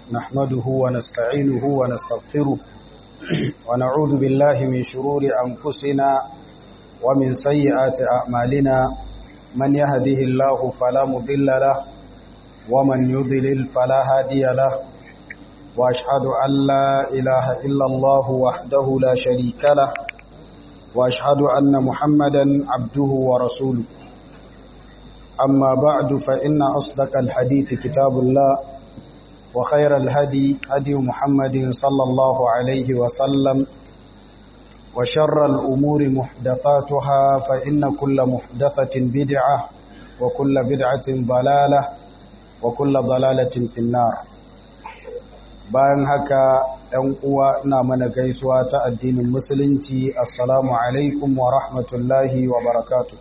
نحمده ونستعينه ونستغفره ونعوذ بالله من شرور أنفسنا ومن سيئات أعمالنا من يهده الله فلا مضل له ومن يضلل فلا هادي له وأشهد أن لا إله إلا الله وحده لا شريك له وأشهد أن محمدا عبده ورسوله أما بعد فإن أصدق الحديث كتاب الله وخير الهدي هدي محمد صلى الله عليه وسلم وشر الأمور محدثاتها فإن كل محدثة بدعة وكل بدعة ضلالة وكل ضلالة في النار bayan haka ‘yan uwa ina mana gaisuwa ta addinin musulunci assalamu alaikum wa rahmatullahi wa barakatu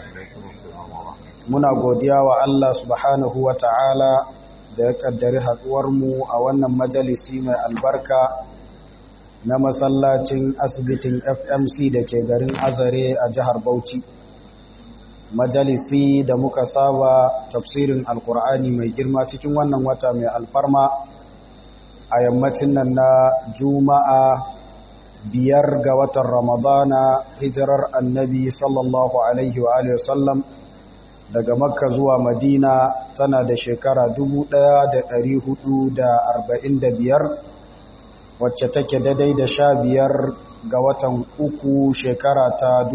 muna godiya wa Allah subhanahu wa ta'ala da ya kaddari mu a wannan majalisi mai albarka na masallacin asibitin fmc da ke garin azare a jihar bauchi majalisi da muka saba tafsirin alkur'ani mai girma cikin wannan wata mai alfarma a yammacin nan na juma'a biyar ga watan ramadana hijirar annabi sallallahu alaihi wa sallam daga makka zuwa madina tana da shekara 1445 wacce take daidai da sha biyar ga watan uku shekara ta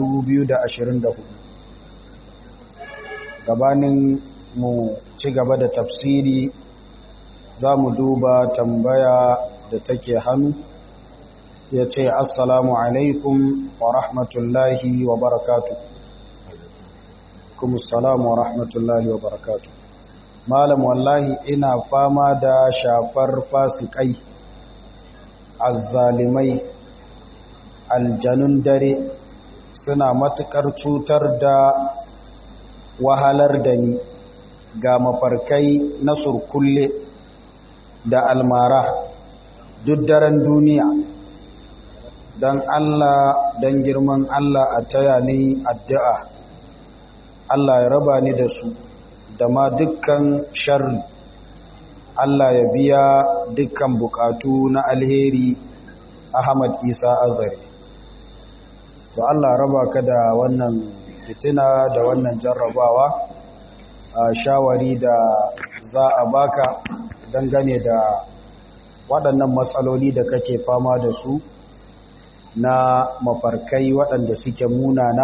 2024 gabanin mu ci gaba da tafsiri za mu duba tambaya da take hannu ya ce assalamu alaikum wa rahmatullahi wa barakatu kuma assalamu wa rahmatullahi wa barakatu malam wallahi ina fama da shafar fasikai azzalimai aljanun dare suna matukar cutar da wahalar da ni ga mafarkai na surkulle da almara duk daren duniya don Allah don girman Allah a taya ni addu'a Allah ya raba ni da su da ma dukkan sharri Allah ya biya dukkan bukatu na alheri Ahmad Isa Azari to Allah raba ka da wannan fitina da wannan jarrabawa a shawari da za a baka dangane da waɗannan matsaloli da kake fama da su na mafarkai waɗanda suke munana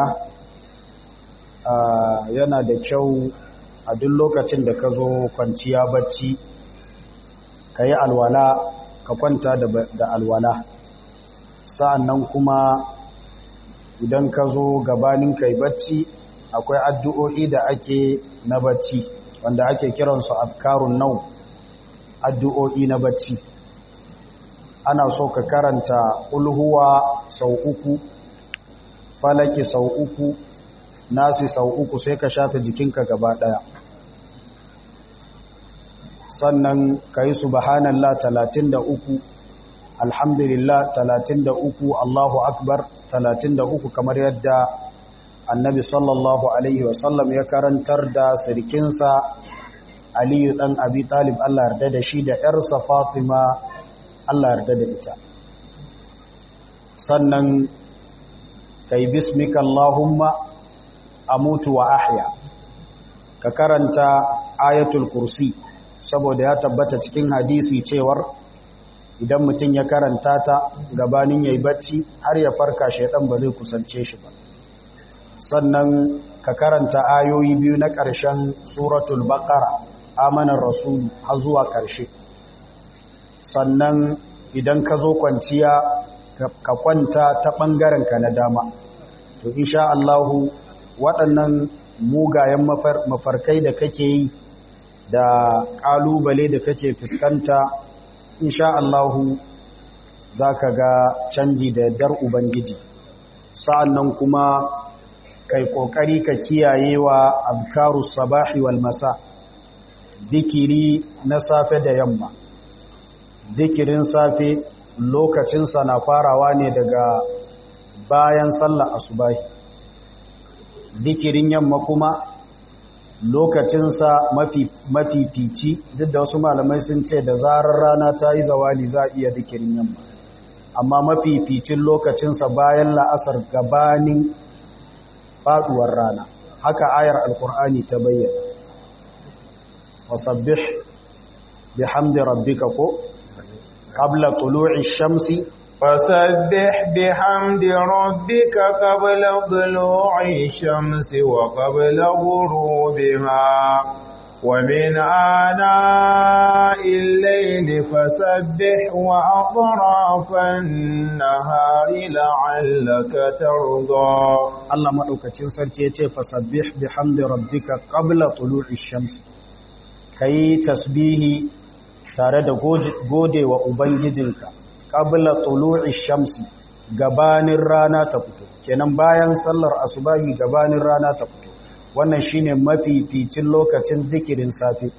yana da kyau a duk lokacin da ka zo kwanciya bacci ka yi alwala ka kwanta da alwala sa'annan kuma idan ka zo gabanin kai bacci akwai addu'o'i da ake na bacci wanda ake kiransu afkarun nau addu'o'i na bacci ana so ka karanta ulhuwa sau uku falaki sau uku nasi sau uku sai ka shafe jikinka gaba ɗaya sannan ka yi subhanallah talatin da uku alhamdulillah talatin da uku allahu akbar talatin da uku kamar yadda annabi sallallahu alaihi wasallam ya karantar da sirkinsa aliyu ɗan abi talib allah yarda da shi da ‘yarsa fatima allah yarda da ita sannan kai bismika allahumma amutu wa ahya ka karanta ayatul kursi saboda ya tabbata cikin hadisi cewar idan mutum ya karanta ta gabanin yayi bacci har ya farka shaidan ba zai kusance shi ba sannan ka karanta ayoyi biyu na ƙarshen suratul baqara amanar rasul har zuwa ƙarshe sannan idan ka zo kwanciya ka kwanta ta ɓangaren ka na dama to insha Allahu waɗannan mugayen mafarkai da kake yi da ƙalubale da kake fuskanta insha Allahu za ka ga canji da dar Ubangiji sa'annan kuma kai ƙoƙari ka kiyaye wa azkaru sabahi wal masa zikiri na safe da yamma zikirin safe lokacinsa na farawa ne daga bayan sallar asubahi zikirin yamma kuma lokacinsa mafi fici duk da wasu malamai sun ce da zarar rana ta yi zawali za a iya dikirin yamma amma mafi ficin lokacinsa bayan la'asar gabanin faduwar rana haka ayar alkur'ani ta bayyana wasabbih bihamdi rabbika ko qabla tulu'i shamsi فسبح بحمد ربك قبل طلوع الشمس وقبل غروبها ومن آناء الليل فسبح وأطراف النهار لعلك ترضى الله مدوكacin sarki yace fasabbih bihamdi rabbika qabla tulu'i shams kai tasbihi tare da gode wa ubangijinka qabla tulu'i shamsi gabanin rana ta fito kenan bayan sallar asubahi gabanin rana ta fito wannan shine mafificin lokacin zikirin safe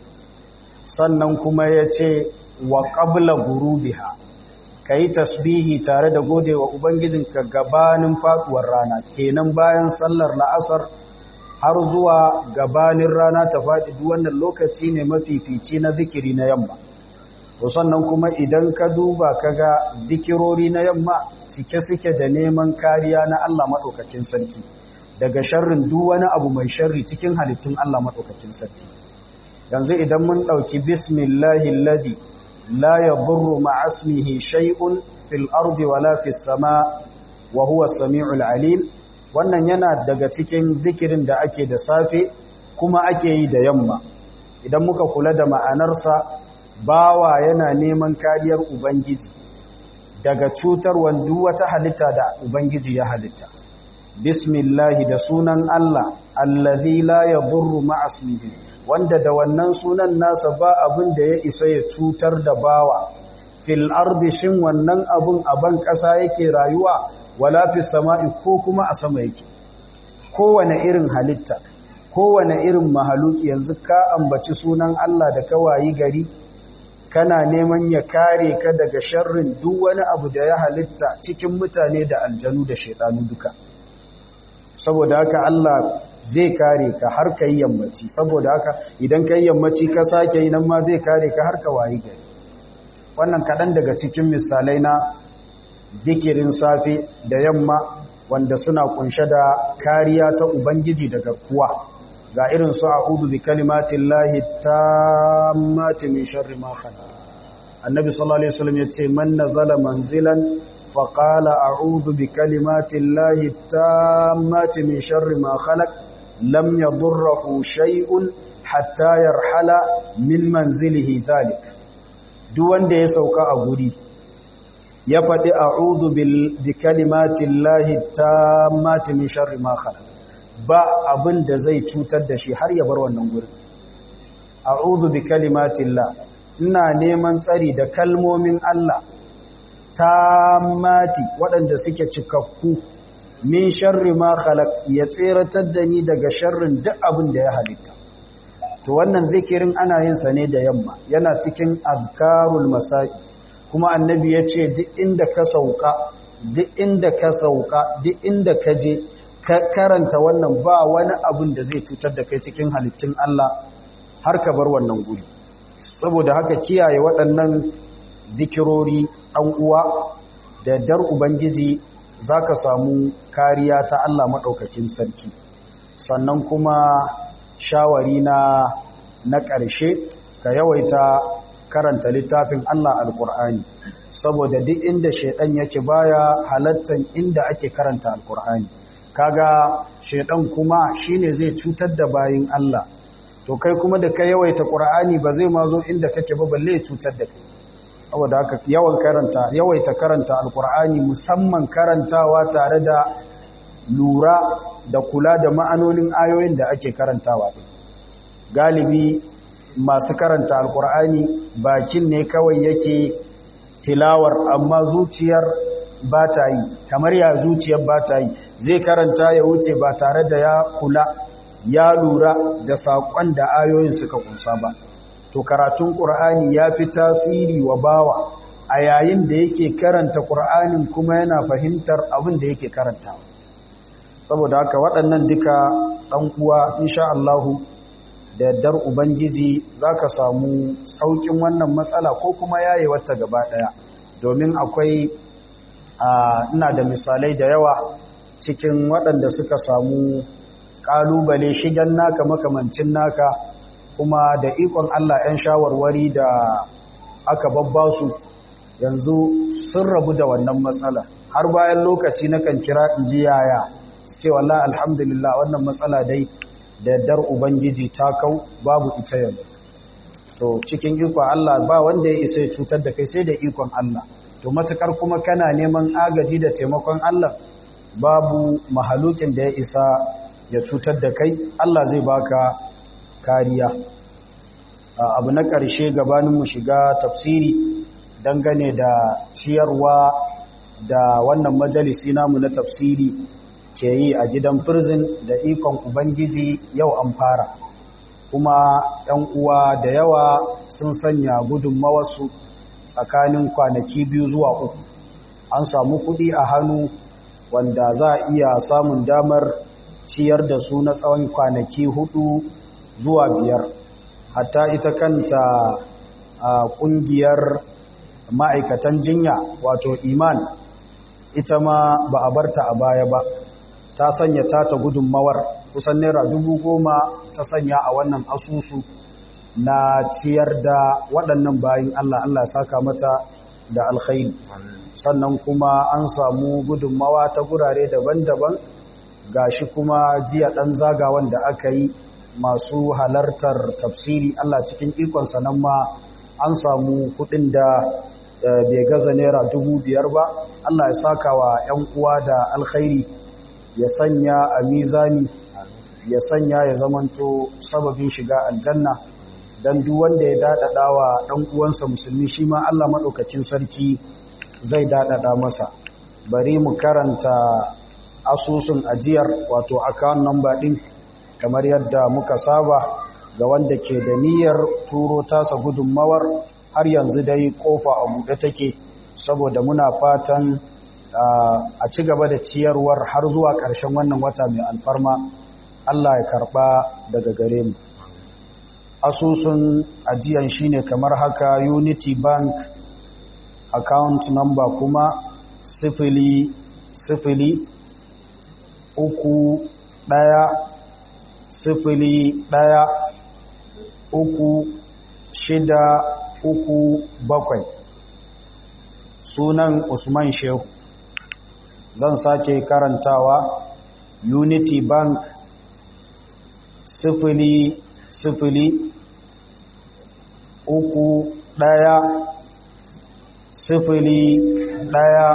sannan kuma yace wa qabla gurubiha kai tasbihi tare da godewa ubangijinka gabanin faduwar rana kenan bayan sallar la'asar har zuwa gabanin rana ta faɗi duk wannan lokaci ne mafifici na zikiri na yamma to sannan kuma idan ka duba kaga zikirori na yamma cike suke da neman kariya na Allah madaukakin sarki daga sharrin duk wani abu mai sharri cikin halittun Allah madaukakin sarki yanzu idan mun dauki bismillahi alladhi la yadurru ma'asmihi shay'un fil ardi wala fis sama wa huwa as-sami'ul alim wannan yana daga cikin zikirin da ake da safe kuma ake yi da yamma idan muka kula da ma'anarsa bawa yana neman kariyar ubangiji daga cutar wandu wata halitta da ubangiji ya halitta bismillahi da sunan Allah allazi la yadurru ma'asmihi wanda da wannan sunan nasa ba abin da ya isa ya cutar da bawa fil ardi shin wannan abun a ban ƙasa yake rayuwa wala fi sama'i ko kuma a sama yake kowane irin halitta kowane irin mahaluki yanzu ka ambaci sunan Allah da kawayi gari kana neman ya kare ka daga sharrin duk wani abu da ya halitta cikin mutane da aljanu da shaidanu duka saboda haka Allah zai kare ka har ka yi yammaci saboda haka idan ka yi yammaci ka sake yi nan ma zai kare ka har ka wayi gari wannan kaɗan daga cikin misalai na dikirin safe da yamma wanda suna kunshe da kariya ta ubangiji daga kuwa ga irin su a'udhu bi kalimatin lahi tammati min sharri ma khalaq annabi sallallahu alaihi wasallam yace man nazala manzilan fa qala a'udhu bi kalimatin lahi tammati min sharri ma khalaq lam yadurruhu shay'un hatta yarhala min manzilihi dhalik duk wanda ya sauka a guri ya faɗi a'udhu bi kalimatin lahi tammati min sharri ma khalaq ba abin da zai cutar da shi har ya bar wannan gurin a'udhu bi kalimatillah ina neman tsari da kalmomin Allah tammati waɗanda suke cikakku min sharri ma khalaq ya tseratar da ni daga sharrin duk abin da ya halitta to wannan zikirin ana yin sa ne da yamma yana cikin azkarul masai kuma annabi ya ce duk inda ka sauka duk inda ka sauka duk inda ka je ka karanta wannan ba wani abin da zai cutar da kai cikin halittun Allah har ka bar wannan guri saboda haka kiyaye waɗannan zikirori ɗan uwa da dar ubangiji za ka samu kariya ta Allah maɗaukakin sarki sannan kuma shawari na na ƙarshe ka yawaita karanta littafin Allah alƙur'ani saboda duk inda shaidan yake baya halattan inda ake karanta alƙur'ani kaga shaidan kuma shine zai cutar da bayin Allah to kai kuma da ka yawaita ƙur'ani ba zai ma zo inda kake ba balle ya cutar da kai saboda haka yawan karanta yawaita karanta alƙur'ani musamman karantawa tare da lura da kula da ma'anonin ayoyin da ake karantawa din galibi masu karanta alkur'ani bakin ne kawai yake tilawar amma zuciyar ba ta yi kamar ya zuciyar ba ta yi zai karanta ya wuce ba tare da ya kula ya lura da saƙon da ayoyin suka kunsa ba to karatun ƙur'ani ya fi tasiri wa bawa a yayin da yake karanta ƙur'anin kuma yana fahimtar abin da yake karantawa saboda haka waɗannan duka ɗan uwa insha Allahu da yardar ubangiji za ka samu saukin wannan matsala ko kuma yaye wata gaba ɗaya domin akwai ina da misalai da yawa cikin waɗanda suka samu ƙalubale shigen naka makamancin naka kuma da ikon Allah 'yan shawarwari da aka babba su yanzu sun rabu da wannan matsala har bayan lokaci na kan kira in ji yaya su ce wallah alhamdulillah wannan matsala dai da yardar ubangiji ta kau babu ita yanzu to cikin ikon Allah ba wanda ya isa ya cutar da kai sai da ikon Allah to matukar kuma kana neman agaji da taimakon Allah babu mahalukin da ya isa ya cutar da kai Allah zai baka kariya abu na ƙarshe gabanin mu shiga tafsiri dangane da ciyarwa da wannan majalisi namu na tafsiri ke yi a gidan prison da ikon ubangiji yau an fara kuma 'yan uwa da yawa sun sanya gudunmawarsu tsakanin kwanaki biyu zuwa uku an samu kuɗi a hannu wanda za a iya samun damar ciyar da su na tsawon kwanaki hudu zuwa biyar hatta ita kanta a ƙungiyar ma'aikatan jinya wato iman ita ma ba a barta a baya ba ta sanya ta ta gudunmawar kusan naira dubu goma ta sanya a wannan asusu na ciyar da waɗannan bayan Allah Allah saka mata da alkhairi sannan kuma an samu gudunmawa ta gurare daban-daban gashi kuma jiya ɗan zagawan da aka yi masu halartar tafsiri Allah cikin ikonsa nan ma an samu kuɗin da bai gaza naira dubu biyar ba Allah ya saka wa 'yan uwa da alkhairi ya sanya a mizani ya sanya ya zamanto sababin shiga aljanna don duk wanda ya daɗaɗa wa ɗan uwansa musulmi shi ma Allah maɗaukacin sarki zai daɗaɗa masa bari mu karanta asusun ajiyar wato account number ɗin kamar yadda muka saba ga wanda ke da niyyar turo tasa gudunmawar har yanzu dai kofa a buɗe take saboda muna fatan a ci gaba da ciyarwar har zuwa ƙarshen wannan wata mai alfarma Allah ya karɓa daga gare mu asusun ajiyan shine kamar haka unity bank account number kuma sifili sifili uku ɗaya sifili ɗaya uku shida uku bakwai sunan usman shehu zan sake karantawa unity bank sifili sifili uku ɗaya sifili ɗaya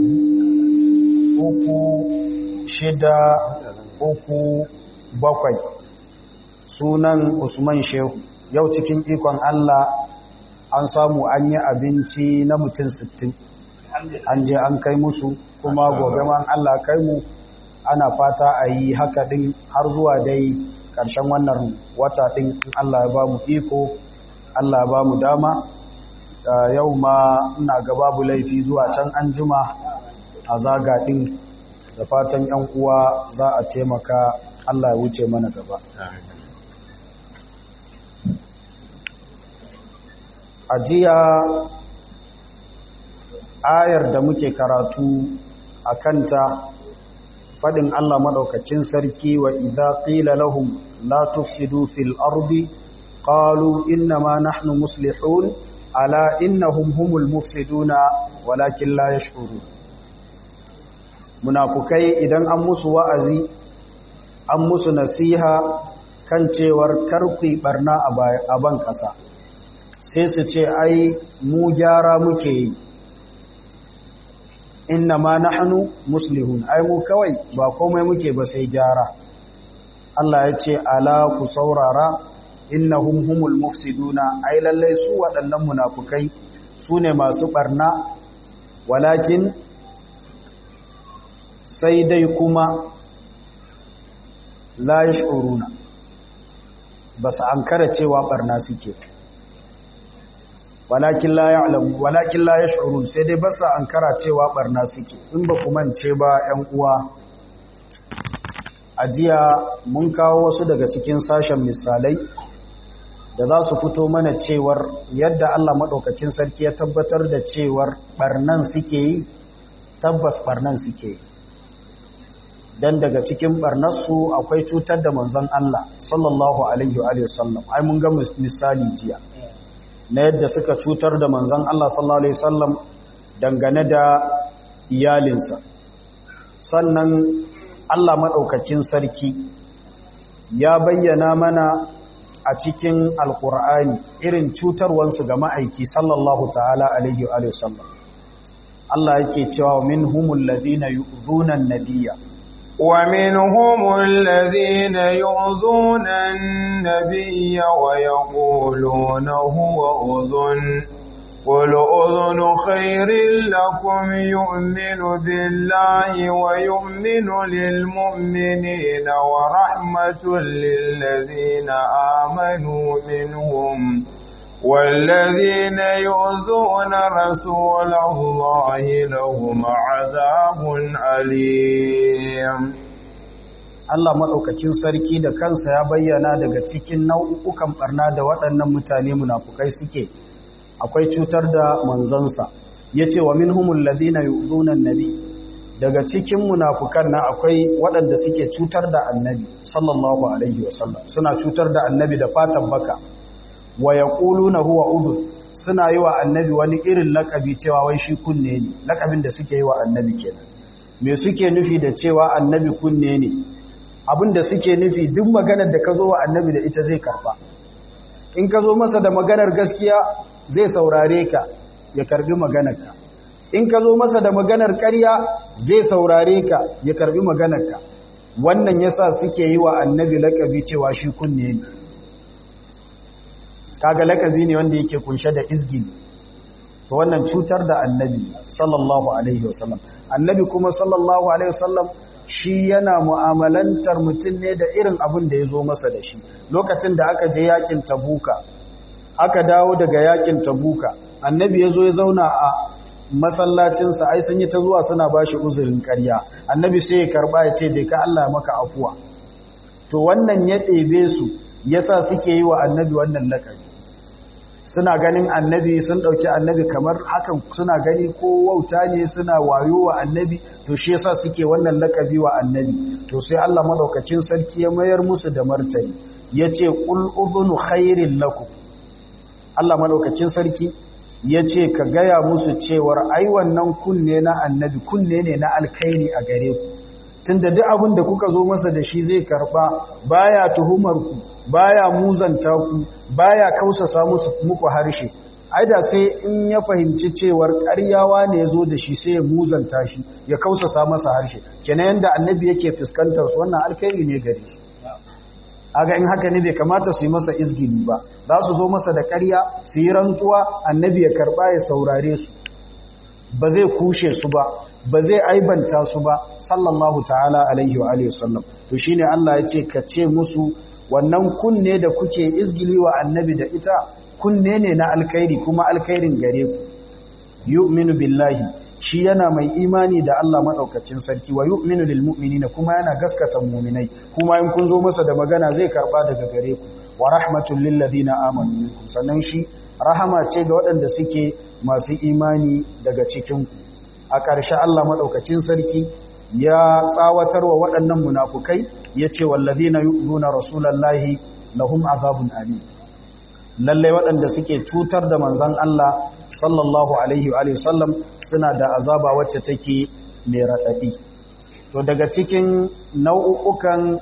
uku shida uku bakwai sunan usman shehu yau cikin ikon allah an samu an yi abinci na mutum sittin. an je an kai musu kuma gobe man allah kai mu ana fata a yi haka ɗin har zuwa dai ƙarshen wannan wata ɗin in Allah ya ba mu iko Allah ya ba mu dama yau ma ina ga babu laifi zuwa can an jima a zaga ɗin da fatan ‘yan uwa za a taimaka Allah ya wuce mana gaba a jiya ayar da muke karatu a kanta fadin Allah madaukakin sarki wa idza qila lahum la tufsidu fil ardi qalu innama nahnu muslihun ala innahum humul mufsiduna walakin la yashkurun munafukai idan an musu wa'azi an musu nasiha kan cewar karku barna a ban kasa sai su ce ai mu gyara muke yi inna ma nahnu muslihun ai mu kawai ba komai muke ba sai gyara Allah ya ce ala ku saurara innahum humul mufsiduna ai lallai su waɗannan munafukai su ne masu barna walakin sai dai kuma la yashuruna ba su ankara cewa barna suke walakin la ya'lamu walakin la yash'urun sai dai ba su ankara cewa barna suke in ba ku mance ba 'yan uwa a jiya mun kawo wasu daga cikin sashen misalai da za su fito mana cewar yadda Allah maɗaukacin sarki ya tabbatar da cewar ɓarnan suke yi tabbas ɓarnan suke yi don daga cikin ɓarnarsu akwai cutar da manzon Allah sallallahu alaihi wa sallam ai mun ga misali jiya na yadda suka cutar da manzon Allah sallallahu alaihi sallam dangane da iyalinsa sannan Allah maɗaukacin sarki ya bayyana mana a cikin alkur'ani irin cutarwansu ga ma'aiki sallallahu ta'ala alaihi wa sallam Allah yake cewa min humul ladina yu'dhuna an-nabiyya wa minhum alladhina yu'dhuna an-nabiyya wa yaquluna huwa udhun قل أذن خير لكم يؤمن بالله ويؤمن للمؤمنين ورحمة للذين آمنوا منهم والذين يؤذون رسول الله لهم عذاب أليم Allah maɗaukacin sarki da kansa ya bayyana daga cikin nau'ukan ɓarna da waɗannan mutane munafukai suke akwai cutar da manzansa ya ce wa min humul ladina yu'zunan nabi daga cikin munafukan na akwai waɗanda suke cutar da annabi sallallahu alaihi wasallam suna cutar da annabi da fatan baka wa yaquluna huwa udhun suna yi wa annabi wani irin lakabi cewa wai shi kunne ne lakabin da suke yi wa annabi kenan me suke nufi da cewa annabi kunne ne abinda suke nufi duk maganar da ka zo wa annabi da ita zai karba in ka zo masa da maganar gaskiya zai saurare ka ya karbi maganarka in ka zo masa da maganar ƙarya zai saurare ka ya karbi maganarka wannan yasa suke yi wa annabi lakabi cewa shi kunne ne kaga lakabi ne wanda yake kunshe da izgin to wannan cutar da annabi sallallahu alaihi wasallam annabi kuma sallallahu alaihi wasallam shi yana mu'amalantar mutum ne da irin abin da ya zo masa da shi lokacin da aka je yakin tabuka aka dawo daga yakin tabuka annabi ya zo ya zauna a masallacinsa ai sun yi ta zuwa suna ba shi uzurin karya annabi sai ya karba ya ce je ka Allah maka afuwa to wannan ya ɗebe su yasa suke yi wa annabi wannan lakabi suna ganin annabi sun ɗauki annabi kamar hakan suna gani ko wauta ne suna wayo wa annabi to shi yasa suke wannan lakabi wa annabi to sai Allah madaukakin sarki ya mayar musu da martani yace qul udhunu khairin lakum Allah madaukakin sarki yace ka gaya musu cewar ai wannan kunne na annabi kunne ne na alkhairi a gare ku tunda duk abin da kuka zo masa da shi zai karba baya tuhumar ku baya muzanta ku baya kausasa musu muku harshe ai da sai in ya fahimci cewar ƙaryawa ne ya zo da shi sai ya muzanta shi ya kausasa masa harshe kenan yanda annabi yake fuskantar su wannan alkhairi ne gare su aga in haka ne bai kamata su yi masa izgini ba za su zo masa da ƙarya su yi rantsuwa annabi ya karba ya saurare su ba zai kushe su ba ba zai aibanta su ba sallallahu ta'ala alaihi wa alihi wasallam to shine Allah ya ce ka ce musu wannan kunne da kuke izgili wa annabi da ita kunne ne na alkhairi kuma alkhairin gare ku yu'minu billahi shi yana mai imani da Allah madaukakin sarki wa yu'minu lil mu'minina kuma yana gaskata mu'minai kuma in kun zo masa da magana zai karba daga gare ku wa rahmatul lil ladina amanu minkum sannan shi rahama ce ga waɗanda suke masu imani daga cikin ku a ƙarshe Allah madaukakin sarki ya tsawatar wa waɗannan munafukai ya ce wallazi na yu'zuna rasulallahi lahum azabun alim lallai waɗanda suke cutar da manzan Allah sallallahu alaihi wa sallam suna da azaba wacce take mai raɗaɗi to daga cikin nau'ukan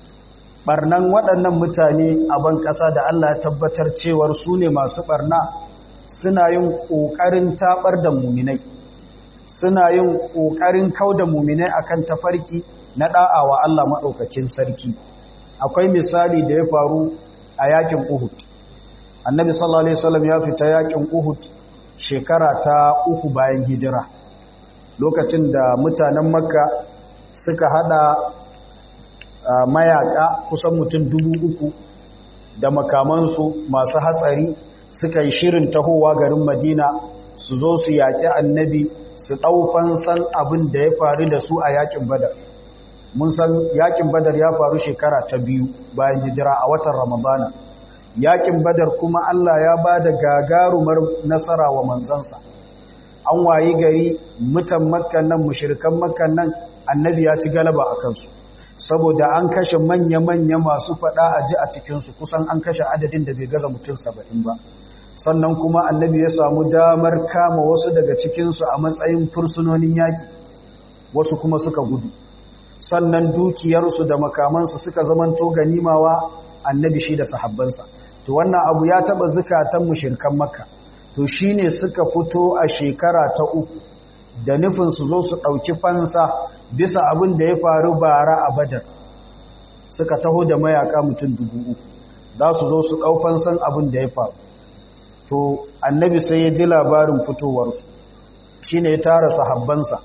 barnan waɗannan mutane a ban ƙasa da Allah ya tabbatar cewar su ne masu barna suna yin ƙoƙarin taɓar da muminai suna yin ƙoƙarin kau da muminai akan tafarki na ɗa'awa Allah maɗaukakin sarki akwai misali da ya faru a yakin Uhud annabi sallallahu alaihi wasallam ya fita yakin Uhud shekara ta uku bayan hijira lokacin da mutanen Makka suka hada mayaka kusan mutum dubu uku da makamansu masu hatsari suka yi shirin tahowa garin Madina su zo su yaƙi annabi su ɗaufan san abin da ya faru da su a yakin Badar mun san yakin badar ya faru shekara ta biyu bayan hijira a watan ramadana yakin badar kuma Allah ya ba da gagarumar nasara wa manzansa an wayi gari mutan makkan nan mushrikan makkan nan annabi ya ci galaba a kansu saboda an kashe manya-manya masu fada a ji a cikinsu kusan an kashe adadin da bai gaza mutum saba'in ba sannan kuma annabi ya samu damar kama wasu daga cikinsu a matsayin fursunonin yaƙi wasu kuma suka gudu sannan dukiyarsu da makamansu suka zamanto ganimawa annabi shi da sahabbansa to wannan abu ya taba zukatan mushrikan makka to shine suka fito a shekara ta uku da nufin su zo su dauki fansa bisa abin da ya faru bara a badar suka taho da mayaka mutum dubu uku za su zo su dau fansan abin da ya faru to annabi sai ya ji labarin fitowarsu shine ya tara sahabbansa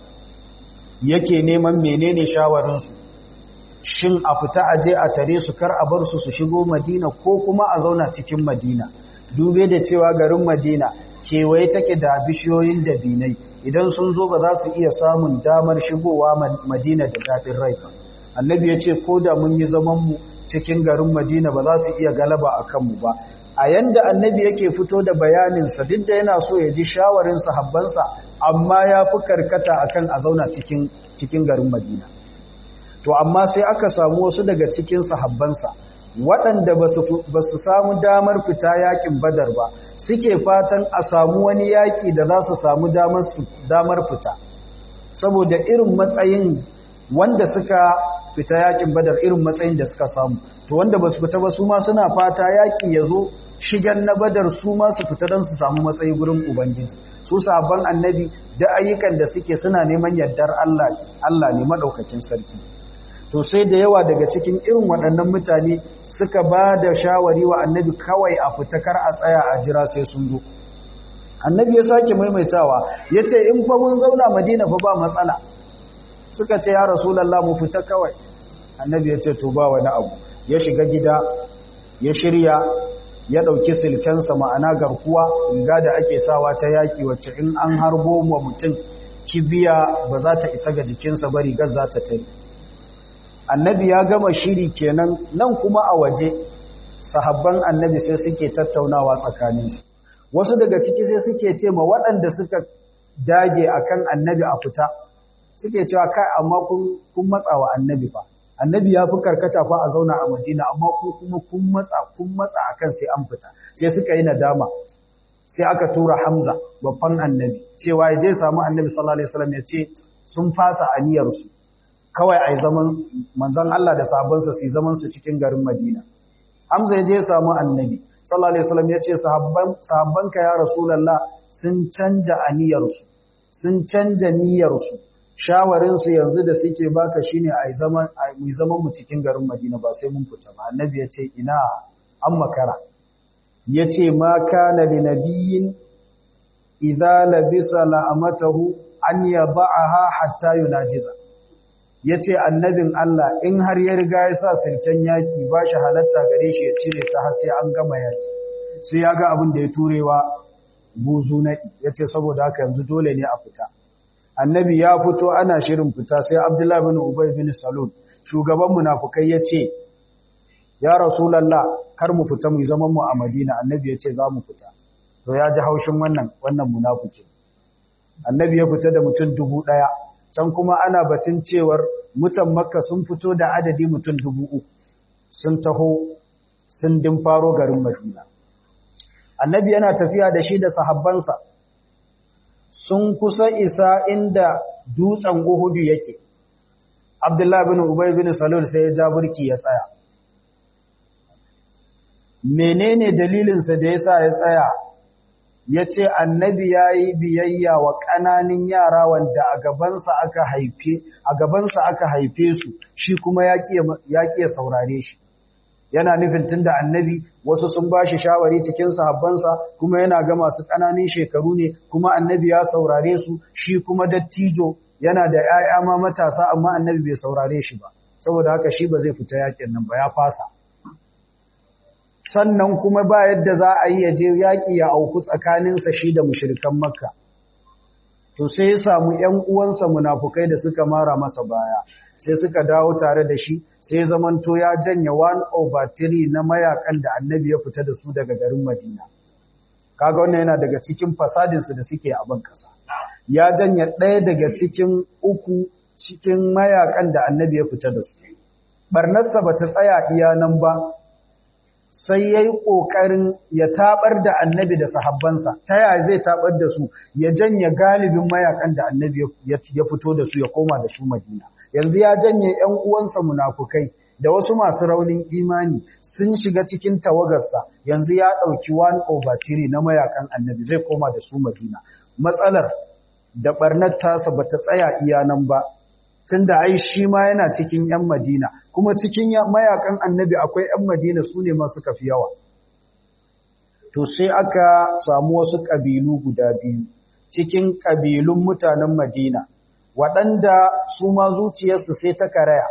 yake neman menene shawarinsu shin a fita aje a tare su kar a bar su su shigo madina ko kuma a zauna cikin madina dube da cewa garin madina kewaye take da bishiyoyin dabinai idan sun zo ba za su iya samun damar shigowa madina da daɗin rai ba annabi ya ce ko da mun yi zamanmu cikin garin madina ba za su iya galaba a kanmu ba a yanda annabi yake fito da bayaninsa duk da yana so ya ji shawarin sahabbansa amma ya fi karkata akan a zauna cikin cikin garin madina to amma sai aka samu wasu daga cikin sahabbansa waɗanda ba su samu damar fita yakin badar ba suke fatan a samu wani yaƙi da za su samu damar fita saboda irin matsayin wanda suka fita yakin badar irin matsayin da suka samu to wanda ba su fita ba su ma suna fata yaƙi ya zo shigen na badar su ma su fita don su samu matsayi gurin ubangiji su sabon annabi da ayyukan da suke suna neman yardar Allah ne maɗaukakin sarki to sai da yawa daga cikin irin waɗannan mutane suka ba da shawari wa annabi kawai a fitakar a tsaya a jira sai sun zo annabi ya sake maimaitawa ya ce in fa mun zauna madina fa ba matsala suka ce ya rasulallah mu fita kawai annabi ya ce to ba wani abu ya shiga gida ya shirya ya ɗauki silkensa ma'ana garkuwa riga da ake sawa ta yaƙi wacce in an harbo wa mutum kibiya ba za ta isa ga jikinsa ba rigar za ta tare annabi ya gama shiri kenan nan kuma a waje sahabban annabi sai suke tattaunawa tsakaninsu wasu daga ciki sai suke ce ma waɗanda suka dage akan annabi a fita suke cewa kai amma kun matsa wa annabi fa annabi ya fi karkata fa a zauna a madina amma ku kuma kun matsa kun matsa akan sai an fita sai suka yi nadama sai aka tura hamza babban annabi cewa ya je samu annabi sallallahu alaihi wasallam ya ce sun fasa aniyarsu kawai a yi zaman manzan Allah da sahabbansa su yi zaman su cikin garin Madina. Hamza ya je samu annabi, sallallahu Alaihi wasallam ya ce, sahabbanka ya Rasulallah sun canja aniyarsu, sun canja niyyarsu, shawarinsu yanzu da suke baka shi ne a yi zaman mu cikin garin Madina ba sai mun fita ba. Annabi ya ce, ina an makara. Ya ce, ma kana li nabiyin idza labisa la'amatahu an yada'aha hatta yunajiza. ya ce annabin Allah in har ya riga ya sa sirken yaki ba shi halatta gare shi ya cire ta har sai an gama yaki sai ya ga abin da ya turewa buzu naɗi ya ce saboda haka yanzu dole ne a fita annabi ya fito ana shirin fita sai abdullahi bin ubay bin salul shugaban munafukai ya ce ya rasulallah kar mu fita mu zaman mu a madina annabi ya ce za mu fita to ya ji haushin wannan wannan munafukin annabi ya fita da mutum dubu ɗaya can kuma ana batun cewar mutan makka sun fito da adadi mutum dubu uku sun taho sun faro garin madina annabi yana tafiya da shi da sahabbansa sun kusa isa inda dutsen uhudu yake abdullahi bin ubay bin salul sai ya ja burki ya tsaya menene dalilinsa da yasa ya tsaya ya ce annabi ya yi biyayya wa ƙananin yara wanda a gabansa aka haife a gabansa aka haife su shi kuma ya ƙiya saurare shi yana nufin tunda annabi wasu sun ba shi shawari cikin sahabbansa kuma yana ga masu ƙananin shekaru ne kuma annabi ya saurare su shi kuma dattijo yana da 'ya'ya ma matasa amma annabi bai saurare shi ba saboda haka shi ba zai fita yakin nan ba ya fasa sannan kuma ba yadda za a yi ya je yaƙi ya auku tsakaninsa shi da mushirikan makka to sai ya samu ƴan uwansa munafukai da suka mara masa baya sai suka dawo tare da shi sai zamanto ya janye 1 over 3 na mayakan da annabi ya fita da su daga garin Madina kaga wannan yana daga cikin fasadinsu da suke a ban kasa ya janye ɗaya daga cikin uku cikin mayakan da annabi ya fita da su barnarsa ba ta tsaya iya nan ba sai ya yi ƙoƙarin ya taɓar da annabi da sahabbansa ta yaya zai taɓar da su ya janye galibin mayakan da annabi ya fito da su ya koma da su madina yanzu ya janye ‘yan uwansa munafukai da wasu masu raunin imani sun shiga cikin tawagarsa yanzu ya ɗauki 1 over 3 na mayakan annabi zai koma da su madina matsalar da ɓarnar tasa ba ta tsaya iya nan ba tunda ai shi ma yana cikin ‘yan Madina, kuma cikin mayakan annabi akwai ‘yan Madina su ne masu kafi yawa. To sai aka samu wasu ƙabilu guda biyu cikin ƙabilun mutanen Madina, waɗanda su ma zuciyarsu sai ta karaya.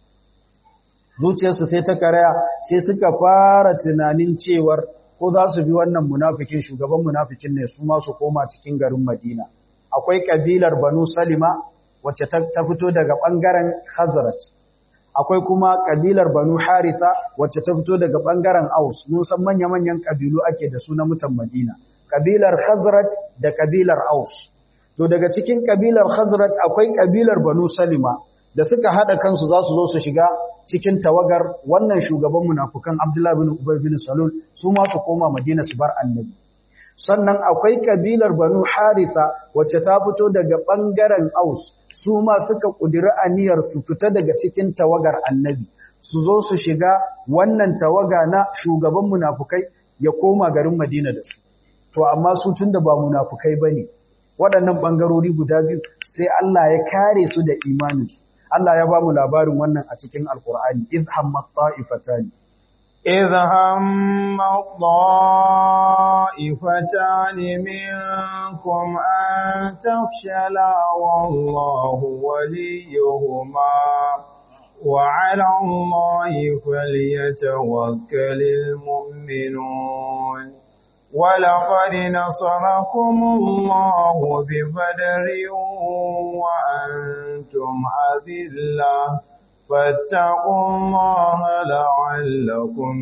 Zuciyarsu sai ta karaya sai suka fara tunanin cewar ko za su bi wannan munafikin shugaban munafikin ne su ma su koma cikin garin Madina. Akwai ƙabilar Banu Salima wacce ta fito daga ɓangaren Hazrat. Akwai kuma ƙabilar Banu Haritha wacce ta fito daga ɓangaren Aus. Mun san manya-manyan ƙabilu ake da su na mutan Madina. Ƙabilar Hazrat da ƙabilar Aus. To daga cikin ƙabilar Hazrat akwai ƙabilar Banu Salima da suka haɗa kansu za su zo su shiga cikin tawagar wannan shugaban munafukan Abdullah bin Ubay bin Salul su ma su koma Madina su bar Annabi. sannan akwai kabilar banu haritha wacce ta fito daga ɓangaren aus su ma suka ƙudiri aniyar su fita daga cikin tawagar annabi su zo su shiga wannan tawaga na shugaban munafukai ya koma garin madina da su to amma su tun da ba munafukai ba ne waɗannan ɓangarori guda biyu sai Allah ya kare su da imaninsu Allah ya ba mu labarin wannan a cikin alkur'ani idh hammat ta'ifatani إذ هم الطائفتان منكم أن تفشلا والله وليهما وعلى الله فليتوكل المؤمنون ولقد نصركم الله ببدر وأنتم أذلة فاتقوا الله لعلكم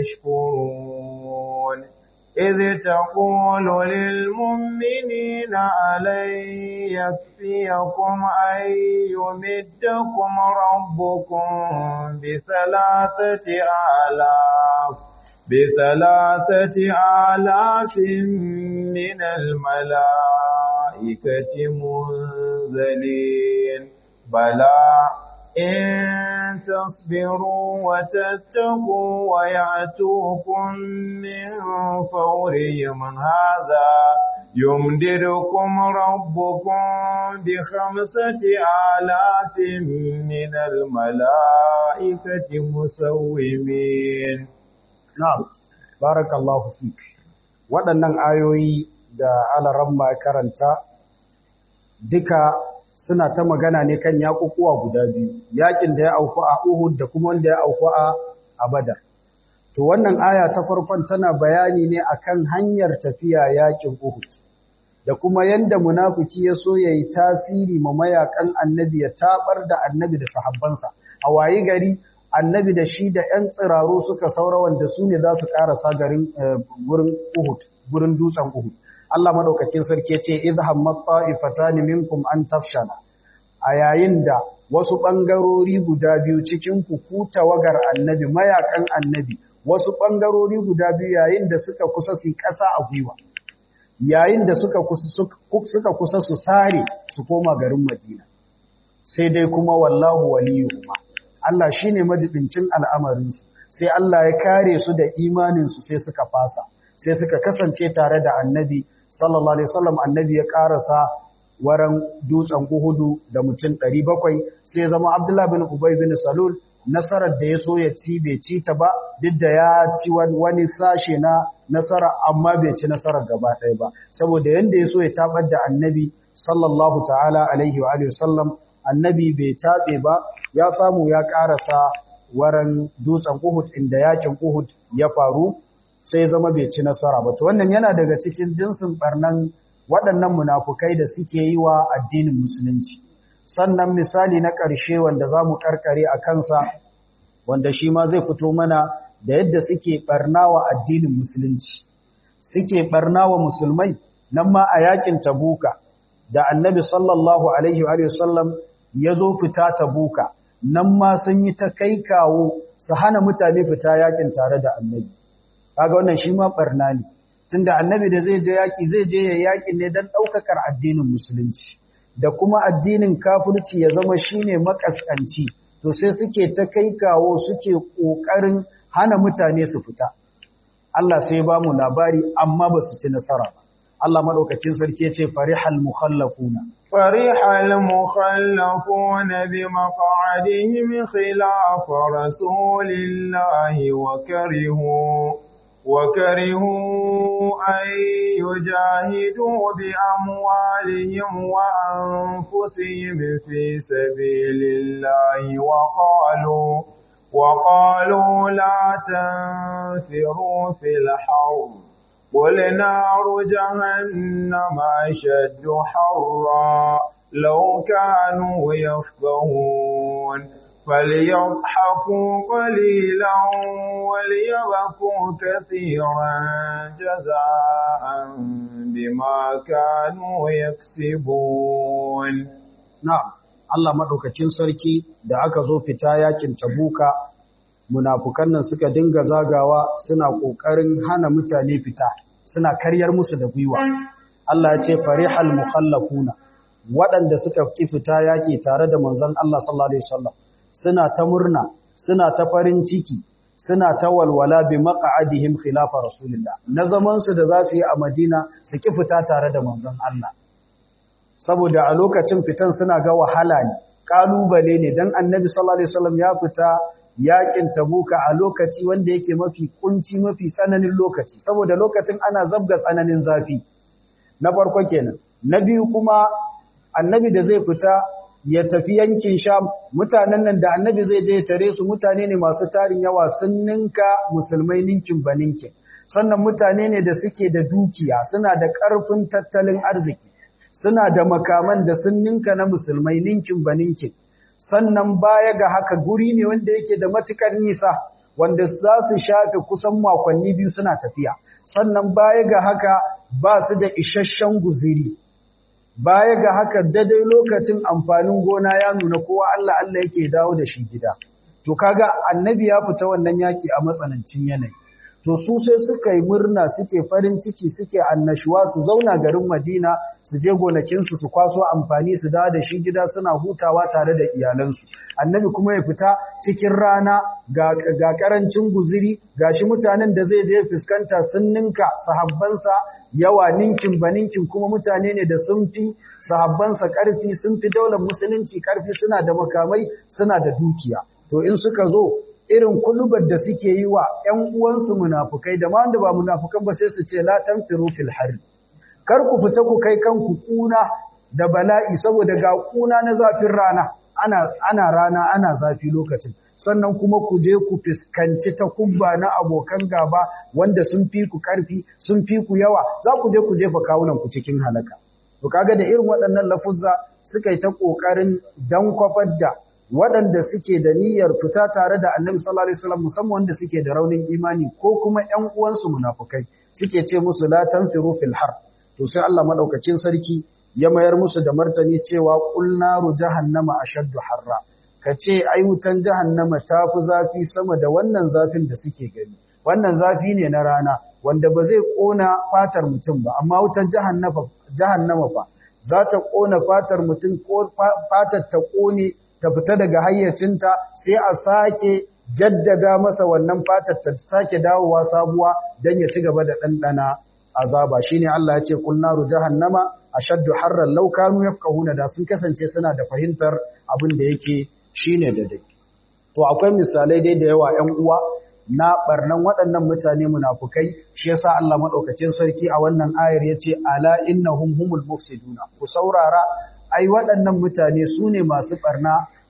تشكرون إذ تقول للمؤمنين ألن يكفيكم أن يمدكم ربكم بثلاثة آلاف بثلاثة آلاف من الملائكة منزلين بلى إن تصبروا وتتقوا ويعتوكم من فورهم هذا يمددكم ربكم بخمسة آلاف من الملائكة مسومين نعم بارك الله فيك waɗannan ayoyi da alaramma karanta duka suna ta magana ne kan yaƙuƙuwa guda biyu yaƙin da ya auku a Uhud da kuma wanda ya auku a Badar to wannan aya ta farkon tana bayani ne akan hanyar tafiya yaƙin Uhud da kuma yanda munafiki ya so yayi tasiri ma mayakan annabi ya tabar da annabi da sahabbansa a wayi gari annabi da shi da ƴan tsiraru suka saura wanda su ne za su ƙarasa garin gurin Uhud gurin dutsen Uhud Allah madaukakin sarki ya ce idhammat ta'ifatani minkum an tafshala a yayin da wasu bangarori guda biyu cikin ku ku tawagar annabi mayakan annabi wasu bangarori guda biyu yayin da suka kusa su kasa a gwiwa yayin da suka kusa suka kusa su sare su koma garin Madina sai dai kuma wallahu waliyuhuma Allah shine majibincin al'amarin su sai Allah ya kare su da imanin su sai suka fasa sai suka kasance tare da annabi sallallahu alaihi wasallam annabi ya karasa waran dutsen Uhudu da mutum 700 sai zama Abdullah bin Ubay bin Salul nasarar da ya so ya ci bai ci ta ba duk da ya ci wani sashe na nasara amma bai ci nasarar gaba ɗaya ba saboda yanda ya so ya tabar da annabi sallallahu ta'ala alaihi wa alihi wasallam annabi bai tabe ba ya samu ya karasa waran dutsen Uhud inda yakin Uhud ya faru sai zama bai ci nasara ba to wannan yana daga cikin jinsin barnan waɗannan munafukai da suke yi wa addinin musulunci sannan misali na ƙarshe wanda za mu ƙarƙare a kansa wanda shi ma zai fito mana da yadda suke ɓarna wa addinin musulunci suke ɓarna wa musulmai nan ma a yakin tabuka da annabi sallallahu alaihi wa sallam ya zo fita tabuka nan ma sun yi ta kai kawo su hana mutane fita yakin tare da annabi kaga wannan shi ma ɓarna ne tunda annabi da zai je yaki zai je ya yaki ne don ɗaukakar addinin musulunci da kuma addinin kafirci ya zama shine makaskanci to sai suke ta kai kawo suke ƙoƙarin hana mutane su fita Allah sai ba mu labari amma ba su ci nasara ba Allah madaukakin sarki ce farihal mukhallafuna farihal mukhallafuna bi maq'adihim khilaf rasulillahi wa karihu وكرهوا أن يجاهدوا بأموالهم وأنفسهم في سبيل الله وقالوا وقالوا لا تنفروا في الحرب قل نار جهنم أشد حرا لو كانوا يفقهون فليضحكوا قليلا وليبكوا كثيرا جزاء بما كانوا يكسبون نعم Allah madaukakin sarki da aka zo fita yakin Tabuka munafukan nan suka dinga zagawa suna kokarin hana mutane fita suna karyar musu da gwiwa Allah ya ce farihal mukhallafuna waɗanda suka ki fita yaki tare da manzon Allah sallallahu alaihi wasallam suna ta murna suna ta farin ciki suna ta walwala bi maq'adihim khilafa rasulillah na zaman su da za su yi a Madina su ki fita tare da manzon Allah saboda a lokacin fitan suna ga wahala ne kalubale ne dan annabi sallallahu alaihi wasallam ya fita yakin tabuka a lokaci wanda yake mafi kunci mafi tsananin lokaci saboda lokacin ana zabga tsananin zafi na farko kenan na biyu kuma annabi da zai fita ya tafi yankin Sham mutanen nan da annabi zai je tare su mutane ne masu tarin yawa sun ninka musulmai ninkin baninkin sannan mutane ne da suke da dukiya suna da ƙarfin tattalin arziki suna da makaman da sun ninka na musulmai ninkin baninkin sannan baya ga haka guri ne wanda yake da matukar nisa wanda za su shafe kusan makonni biyu suna tafiya sannan baya ga haka ba su da isasshen guziri baya ga haka daidai lokacin amfanin gona ya nuna kowa Allah Allah yake dawo da shi gida to kaga annabi ya fita wannan yaki a matsanancin yanayi to su sai suka yi murna suke farin ciki suke annashuwa su zauna garin Madina su je gonakinsu su kwaso amfani su dawo da shi gida suna hutawa tare da iyalansu annabi kuma ya fita cikin rana ga, ga karancin guziri gashi mutanen da zai je fuskanta sun ninka sahabbansa yawa ninkin baninkin kuma mutane ne da sun fi sahabbansa karfi sun fi daular musulunci karfi suna da makamai suna da dukiya to in suka zo irin kulubar da suke yi wa ‘yan uwansu munafukai da ma wanda ba munafukan ba sai su ce latan firufil hari. Kar ku fita ku kai kanku kuna da bala'i saboda ga kuna na zafin rana, ana, ana rana ana zafi lokacin. Sannan kuma ku je ku fuskanci ta kubba na abokan gaba wanda sun fi ku ƙarfi, sun fi ku yawa, za ku je ku jefa kawunan ku cikin halaka. To kaga da irin waɗannan lafuzza suka yi ta ƙoƙarin dan kwafar da waɗanda suke da niyyar fita tare da annabi sallallahu alaihi wasallam musamman wanda suke da raunin imani ko kuma ƴan uwansu munafukai suke ce musu la tanfiru fil har to sai Allah madaukakin sarki ya mayar musu da martani cewa qul naru jahannama ashaddu harra kace ai wutan jahannama tafi zafi sama da wannan zafin da suke gani wannan zafi ne na rana wanda ba zai kona fatar mutum ba amma wutan jahannama jahannama fa za ta kona fatar mutum ko fatar ta kone ta fita daga hayyacinta sai a sake jaddada masa wannan fatar ta sake dawowa sabuwa don ya ci gaba da ɗanɗana azaba shine Allah ya ce kul naru jahannama ashaddu harran law kanu yafqahuna da sun kasance suna da fahimtar abin da yake shine da dai to akwai misalai dai da yawa 'yan uwa na barnan waɗannan mutane munafukai shi yasa Allah madaukakin sarki a wannan ayar yace ala innahum humul mufsiduna ku saurara ai waɗannan mutane su ne masu ɓarna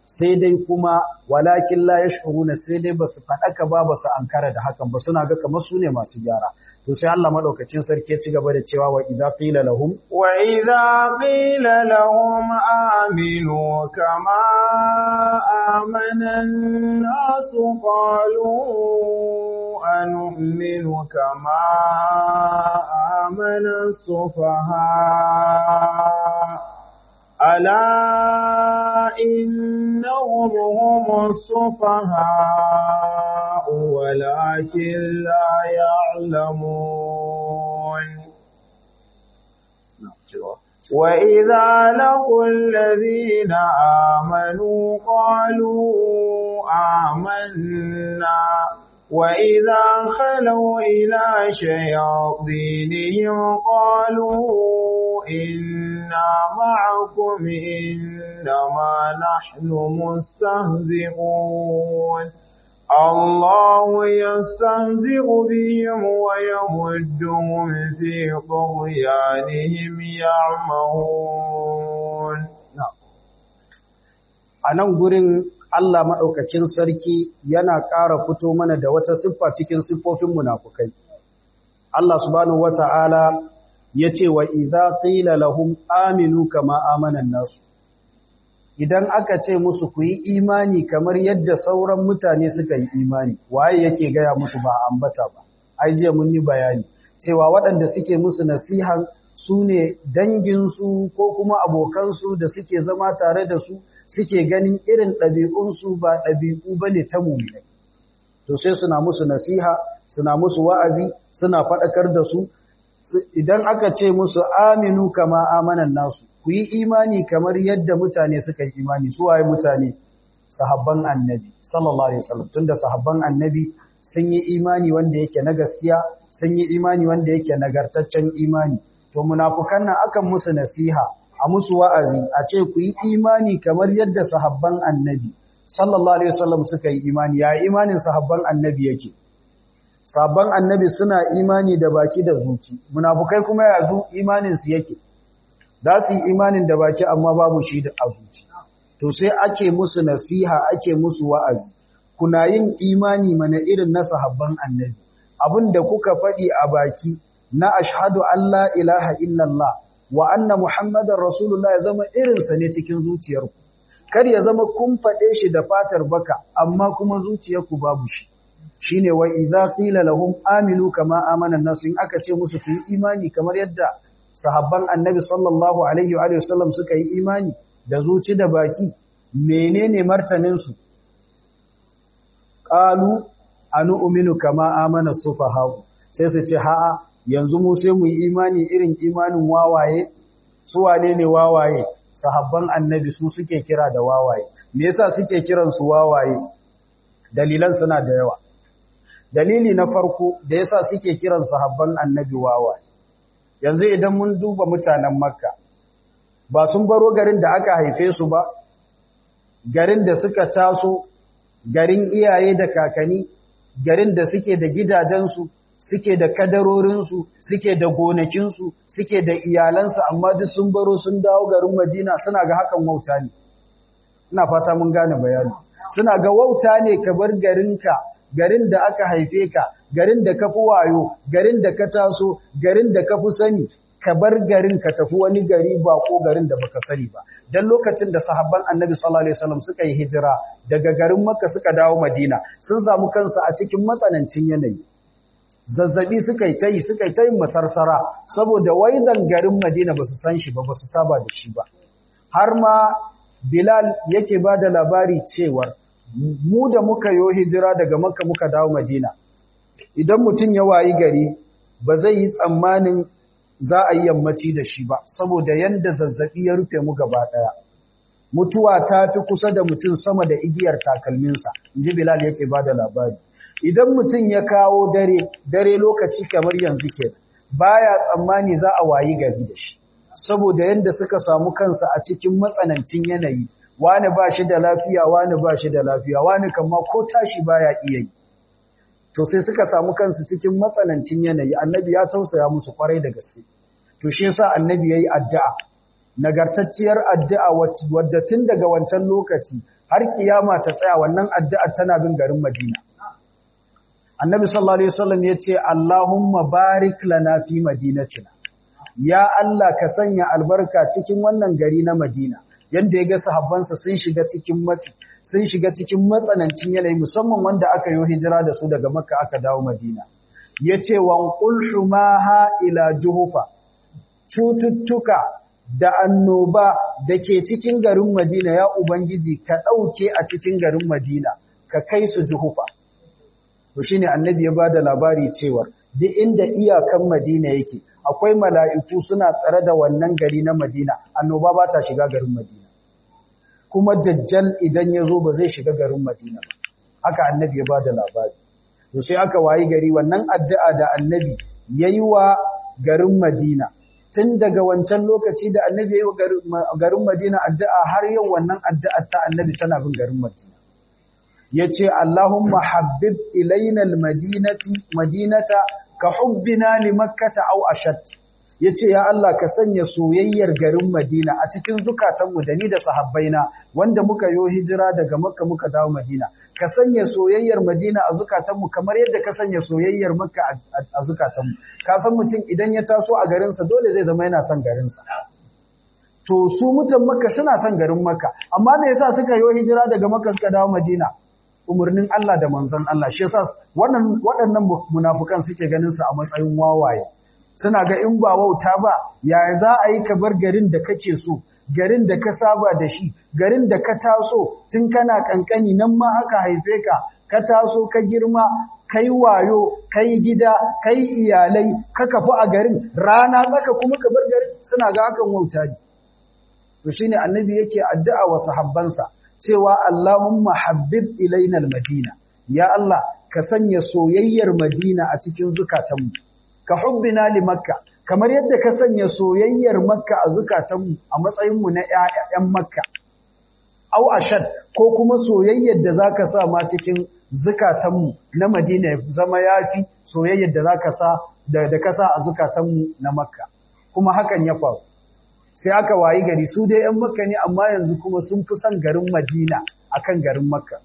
sai dai kuma walakin la yash'uruna sai dai basu fadaka ba basu ankara da hakan ba suna ga kamar su ne masu gyara to sai Allah madaukakin sarki ya ci gaba da cewa wa idza qila lahum wa idza qila lahum aminu kama amana an-nas qalu anu'minu kama amana as-sufaha ألا إنهم هم السفهاء ولكن لا يعلمون وإذا لقوا الذين آمنوا قالوا آمنا وإذا خلوا إلى شياطينهم قالوا إنا معكم إنما نحن مستهزئون الله يستهزئ بهم ويمدهم في طغيانهم يعمهون أنا gurin Allah maɗaukacin sarki yana ƙara fito mana da wata siffa cikin siffofin munafukai. Allah subhanahu wata'ala ya ce wa idza qila lahum aminu kama amanan nasu idan aka ce musu ku yi imani kamar yadda sauran mutane suka yi imani waye yake gaya musu ba ambata ba ai jiya mun yi bayani cewa waɗanda suke musu nasihan su ne danginsu ko kuma abokansu da suke zama tare da su suke ganin irin ɗabi'unsu ba ɗabi'u ba ne ta mummai to sai suna musu nasiha suna musu wa'azi suna faɗakar da su idan aka ce musu aminu kama amanan nasu ku yi imani kamar yadda mutane suka yi imani su waye mutane sahabban annabi sallallahu alaihi wasallam tunda sahabban annabi sun yi imani wanda yake na gaskiya sun yi imani wanda yake nagartaccen imani to munafukan nan akan musu nasiha a musu wa'azi a ce ku yi imani kamar yadda sahabban annabi sallallahu alaihi wasallam suka yi imani ya imanin sahabban annabi yake sabon annabi suna imani da baki da zuci munafukai kuma yanzu imaninsu yake za su yi imanin da baki amma babu shi da zuci to sai ake musu nasiha ake musu wa'azi kuna yin imani mana irin na sahabban annabi abinda kuka faɗi a baki na ashhadu an la ilaha illallah wa anna muhammadar rasulullah ya zama irinsa ne cikin zuciyarku kar ya zama kun faɗe shi da fatar baka amma kuma zuciyarku babu shi shine wa idza qila lahum aminu kama amana an-nas in aka ce musu ku yi imani kamar yadda sahabban annabi sallallahu alaihi wa alihi wasallam suka yi imani da zuci da baki menene martanin su qalu anu'minu kama amana sufaha sai su ce ha'a yanzu mu sai mu yi imani irin imanin wawaye su wane ne wawaye sahabban annabi su suke kira da wawaye me yasa suke kiran su wawaye dalilan suna da yawa dalili na farko da yasa suke kiran sahabban annabi wawaye yanzu idan mun duba mutanen makka ba sun baro garin da aka haife su ba garin da suka taso garin iyaye da kakani garin da suke da gidajensu suke da kadarorinsu suke da gonakinsu suke da iyalansu amma duk sun baro sun dawo garin madina suna ga hakan wauta ne ina fata mun gane bayani suna ga wauta ne ka bar garinka garin da aka haife ka garin da ka fi wayo garin da ka taso garin da ka fi sani ka bar garin ka tafi wani gari ba ko garin da baka sani ba dan lokacin da sahabban annabi sallallahu alaihi wasallam suka yi hijira daga garin makka suka dawo madina sun samu kansu a cikin matsanancin yanayi zazzabi suka yi ta yi suka yi ta yin masarsara saboda waidan garin madina ba su san shi ba ba su saba da shi ba har ma bilal yake ba da labari cewar mu da muka yo hijira daga makka muka dawo madina idan mutum ya wayi gari ba zai yi tsammanin za a yi yammaci da shi ba saboda yanda zazzabi ya rufe mu gaba daya mutuwa ta fi kusa da mutum sama da igiyar takalminsa inji bilal yake ba da labari idan mutum ya kawo dare dare lokaci kamar yanzu ke baya tsammani za a wayi gari da shi saboda yanda suka samu kansa a cikin matsanancin yanayi wani ba shi da lafiya wani ba shi da lafiya wani kama ko tashi baya iya yi to sai suka samu kansu cikin matsanancin yanayi annabi ya tausaya musu kwarai da gaske to shi yasa annabi yayi addu'a nagartacciyar addu'a wadda tun daga wancan lokaci har kiyama ta tsaya wannan addu'ar tana bin garin Madina Annabi sallallahu alaihi wasallam yace Allahumma barik lana fi madinatina ya Allah ka sanya albarka cikin wannan gari na Madina yanda yaga sahabbansa sun shiga cikin matsi sun shiga cikin matsanancin yanayi musamman wanda aka yi hijira da su daga Makka aka dawo Madina yace wa qul humaha ila juhufa cututtuka da annoba da ke cikin garin Madina ya ubangiji ka dauke a cikin garin Madina ka kai su juhufa to shine annabi ya bada labari cewa duk inda iyakan Madina yake akwai mala'iku suna tsare da wannan gari na Madina annoba ba ta shiga garin Madina kuma dajjal idan ya zo ba zai shiga garin Madina ba haka annabi ya bada labari to sai aka wayi gari wannan addu'a da annabi yayi wa garin Madina tun daga wancan lokaci da annabi yayi wa garin Madina addu'a har yau wannan addu'a ta annabi tana bin garin Madina yace Allahumma habbib ilaina almadinati madinata ka hubbina li makkata aw ashad yace ya Allah ka sanya soyayyar garin Madina a cikin zukatanmu da ni da sahabbaina wanda muka yo hijira daga Makka muka dawo Madina ka sanya soyayyar Madina a zukatanmu kamar yadda ka sanya soyayyar Makka a zukatanmu ka san mutum idan ya taso a garin sa dole zai zama yana son garin sa to su mutan Makka suna son garin Makka amma me yasa suka yo hijira daga Makka suka dawo Madina umarnin Allah da manzon Allah shi yasa wannan waɗannan munafukan suke ganin su a matsayin wawaye suna ga in ba wauta ba yaya za a yi ka bar garin da kake so garin da ka saba da shi garin da ka taso tun kana kankani nan ma aka haife ka ka taso ka girma kai wayo kai gida kai iyalai ka kafu a garin rana tsaka kuma ka bar garin suna ga hakan wauta ne to shine annabi yake addu'a wa sahabbansa cewa Allahumma habbib ilaina madina ya Allah ka sanya soyayyar Madina a cikin zukatanmu ka hubbina li makka kamar yadda ka sanya soyayyar makka a zukatanmu a matsayinmu na ƴaƴan makka au ashad ko kuma soyayyar da zaka sa ma cikin zukatanmu na Madina zama yafi soyayyar da zaka sa da, da ka sa a zukatanmu na makka kuma hakan ya faru sai aka wayi gari su dai ƴan makka ne amma yanzu kuma sun fi son garin Madina akan garin makka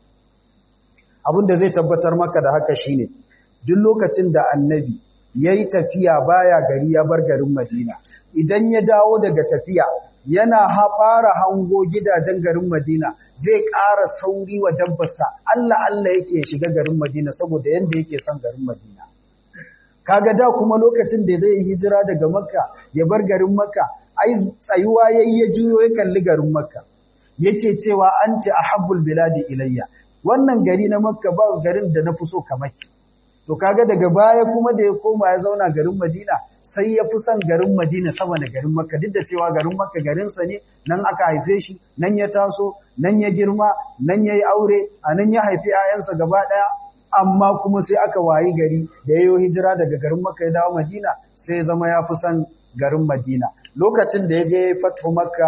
abin da zai tabbatar maka da haka shine duk lokacin da annabi ya yi tafiya baya gari ya bar garin Madina. Idan ya dawo daga tafiya yana fara hango gidajen garin Madina zai ƙara sauri wa dabbarsa Allah Allah yake shiga garin Madina saboda yanda yake son garin Madina. Kaga da kuma lokacin da zai hijira daga Makka ya bar garin Makka ai tsayuwa yayi ya juyo ya kalli garin Makka. Yake cewa anti ahabbul biladi ilayya. Wannan gari na Makka ba garin da na fi so kamar ki. To kaga daga baya kuma da ya koma ya zauna garin Madina sai ya fi son garin Madina sama da garin Makka duk da cewa garin Makka garinsa ne nan aka haife shi nan ya taso nan ya girma nan ya yi aure a nan ya haifi 'ya'yansa gaba ɗaya amma kuma sai aka wayi gari da ya yi hijira daga garin Makka ya dawo Madina sai ya zama ya fi son garin Madina lokacin da ya je fatu Makka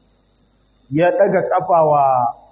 ya ɗaga ƙafa wa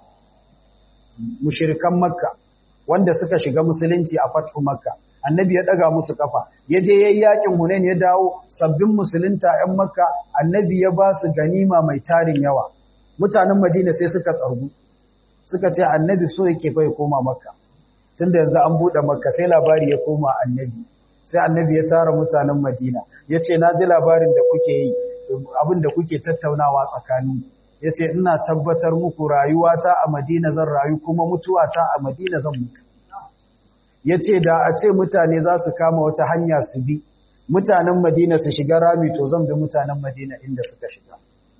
mushirikan Makka wanda suka shiga musulunci a fatu makka annabi ya daga musu kafa ya je yayin yakin hunain ya dawo sabbin musulunta ɗan makka annabi ya ba su ganima mai tarin yawa mutanen madina sai suka tsargu suka ce annabi so yake fa ya koma makka tunda yanzu an bude makka sai labari ya koma annabi sai annabi ya tara mutanen madina ya ce na ji labarin da kuke yi abin da kuke tattaunawa tsakanin ya ce ina tabbatar muku rayuwata a madina zan rayu kuma mutuwata a madina zan mutu ya ce da a ce mutane za su kama wata hanya su bi mutanen madina su shiga rami to zan bi mutanen madina inda suka shiga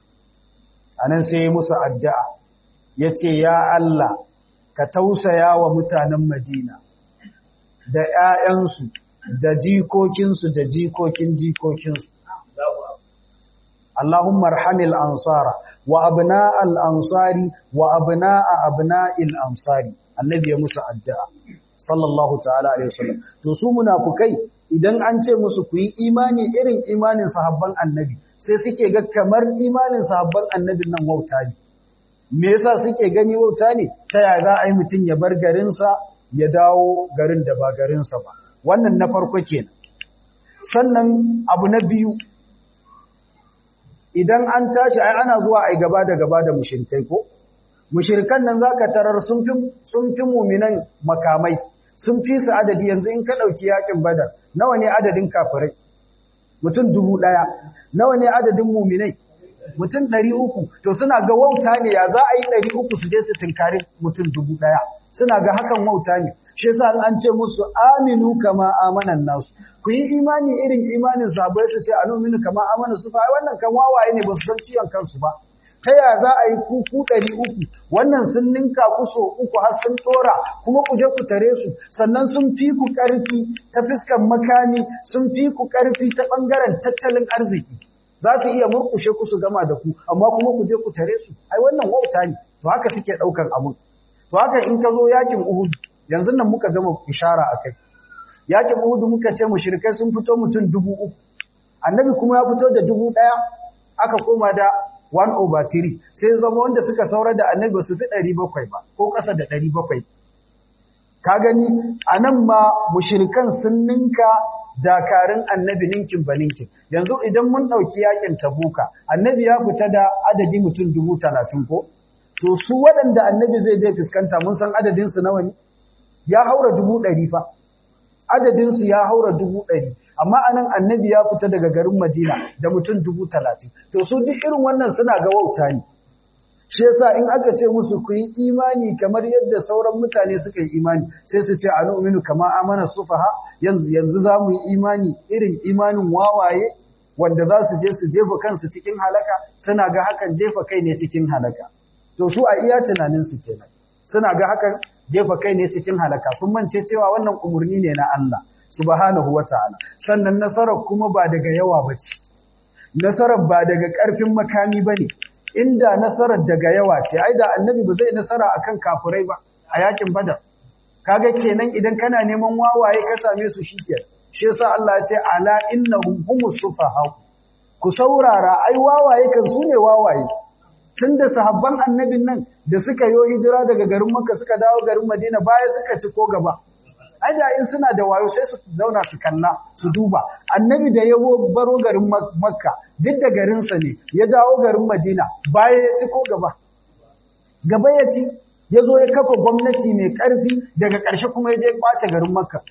a nan sai ya musu addu'a ya ce ya Allah ka tausaya wa mutanen madina da ‘ya'yansu da jikokinsu da jikokin jikokinsu اللهم ارحم الانصار وابناء الانصار وابناء ابناء الانصار annabi ya musu addu'a sallallahu ta'ala alaihi wasallam to su munafukai idan an ce musu ku yi imani irin imanin sahabban annabi sai suke ga kamar imanin sahabban annabin nan wauta ne me yasa suke gani wauta ne ta yaya za a yi mutum ya bar garinsa ya dawo garin da ba garinsa ba wannan na farko kenan sannan abu na biyu idan an tashi ai ana zuwa ai gaba da gaba da mushrikai ko mushirikan nan za ka tarar sun fi muminan makamai sun fi su adadi yanzu in ka ɗauki yakin badar nawa ne adadin kafirai mutum dubu ɗaya nawa ne adadin muminai mutum ɗari uku to suna ga wauta ne ya za a yi ɗari uku su je su tunkari mutum dubu ɗaya suna ga hakan wauta ne shi yasa an ce musu aminu kama amanan nasu ku yi imani irin imanin sahabbai su ce anuminu kama amanan su fa wannan kan wawaye ne ba su san ciwon kansu ba ta ya za a yi kuku ɗari uku wannan sun ninka ku so uku har sun ɗora kuma ku je ku tare su sannan sun fi ku ƙarfi ta fiskan makami sun fi ku ƙarfi ta ɓangaren tattalin arziki za su iya murƙushe ku su gama da ku amma kuma ku je ku tare su ai wannan wauta ne to haka suke ɗaukan abun to haka in ka zo yakin uhud yanzu nan muka gama ishara a kai yakin uhud muka ce mushrikai sun fito mutum dubu uku annabi kuma ya fito da dubu ɗaya aka koma da 1 over 3 sai zama wanda suka saura da annabi ba su fi 700 ba ko ƙasa da 700 ka gani a nan ma mushirikan sun ninka dakarun annabi ninkin ba ninkin yanzu idan mun ɗauki yakin tabuka annabi ya fita da adadi mutum dubu talatin ko to su waɗanda annabi zai je fuskanta mun san adadinsu nawa ne ya haura dubu ɗari fa adadinsu ya haura dubu ɗari amma anan annabi ya fita daga garin madina da mutum dubu talatin to su duk irin wannan suna ga wauta ne shi yasa in aka ce musu ku yi imani kamar yadda sauran mutane suka yi imani sai su ce anu'minu kama amana sufaha yanzu yanzu za mu yi imani irin imanin wawaye wanda za su je su jefa kansu cikin halaka suna ga hakan jefa kai ne cikin halaka to su a iya tunanin su kenan suna ga hakan jefa kai ne cikin halaka sun mance cewa wannan umurni ne na Allah subhanahu wataala sannan nasarar kuma ba daga yawa bace nasarar ba daga karfin makami bane inda nasarar daga yawa ce ai da annabi ba zai nasara akan kafirai ba a yakin badar kaga kenan idan kana neman wawaye ka same su shikenan shi yasa Allah ya ce ala innahum humus sufaha ku saurara ai wawaye kan su ne wawaye tunda sahabban annabin nan da suka yo hijira daga garin Makka suka dawo garin Madina baya suka ci ko gaba ai da in suna da wayo sai su zauna su kalla su duba annabi da ya baro garin Makka duk da garinsa ne ya dawo garin Madina baya ya ci ko gaba gaba ya ci ya zo ya kafa gwamnati mai ƙarfi daga ƙarshe kuma ya je ɓace garin Makka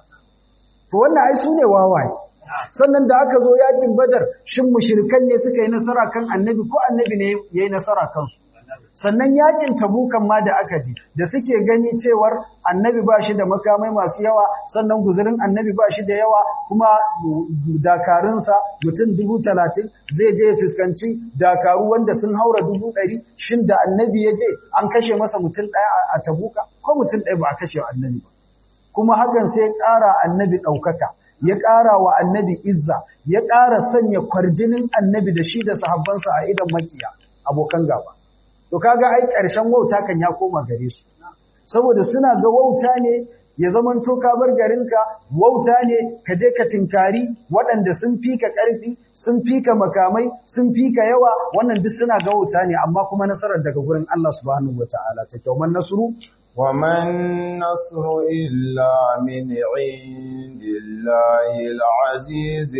to wannan ai su ne wawaye sannan da aka zo yakin badar shin mushrikan ne suka yi nasara kan annabi ko annabi ne ya yi nasara kansu sannan yakin tabukan ma da aka ji da suke gani cewar annabi ba shi da makamai masu yawa sannan guzurin annabi ba shi da yawa kuma dakarunsa mutum dubu talatin zai je fuskanci dakaru wanda sun haura dubu ɗari shin da annabi ya je an kashe masa mutum ɗaya a tabuka ko mutum ɗaya ba a kashe annabi ba kuma hakan sai ƙara annabi ɗaukaka ya ƙara wa annabi izza ya ƙara sanya kwarjinin annabi da shi da sahabbansa a idan makiya abokan gaba to kaga ai ƙarshen wauta kan ya koma gare su saboda suna ga wauta ne ya zaman to ka bar garinka wauta ne ka je ka tinkari waɗanda sun fika ƙarfi sun fika makamai sun fika yawa wannan duk suna ga wauta ne amma kuma nasarar daga gurin Allah subhanahu wataala ta kyau man nasru وما النصر إلا من عند الله العزيز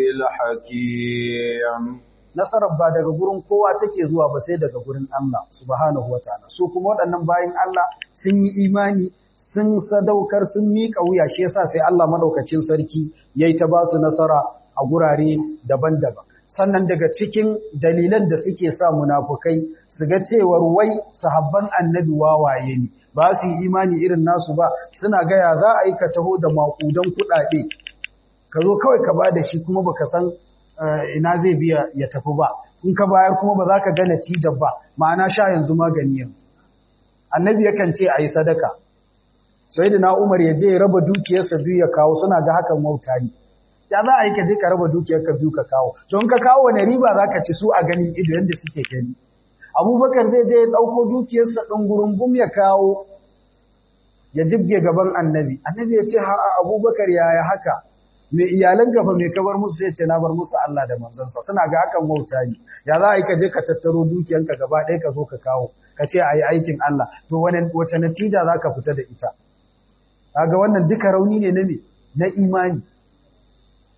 الحكيم nasarar ba daga gurin kowa take zuwa ba sai daga gurin Allah subhanahu wataala su kuma waɗannan bayin Allah sun yi imani sun sadaukar sun miƙa wuya shi yasa sai Allah madaukakin sarki yayi ta ba su nasara a gurare daban-daban sannan daga cikin dalilan da suke sa munafukai su ga cewar wai sahabban annabi wawaye ne ba su yi imani irin nasu ba suna gaya za a yi ka taho da maƙudan kuɗaɗe ka zo kawai ka ba da shi kuma baka san ina zai biya ya tafi ba in ka bayar kuma ba za ka ga natijar ba ma'ana sha yanzu magani yanzu annabi yakan ce a yi sadaka sai da na umar ya je ya raba dukiyarsa biyu ya kawo suna ga hakan wauta ne ya za a yi ka je ka raba dukiyarka biyu ka kawo to in ka kawo wani riba za ka ci su a ganin ido yadda suke gani abubakar zai je ya ɗauko dukiyarsa ɗin gurungum ya kawo ya jibge gaban annabi annabi ya ce ha abubakar yaya haka mai iyalan gafa mai kabar musu sai ce na bar musu Allah da manzansa suna ga hakan wauta ne ya za a yi ka je ka tattaro dukiyanka gaba ɗaya ka zo ka kawo ka ce a yi aikin Allah to wace natija za ka fita da ita kaga wannan duka rauni ne na me na imani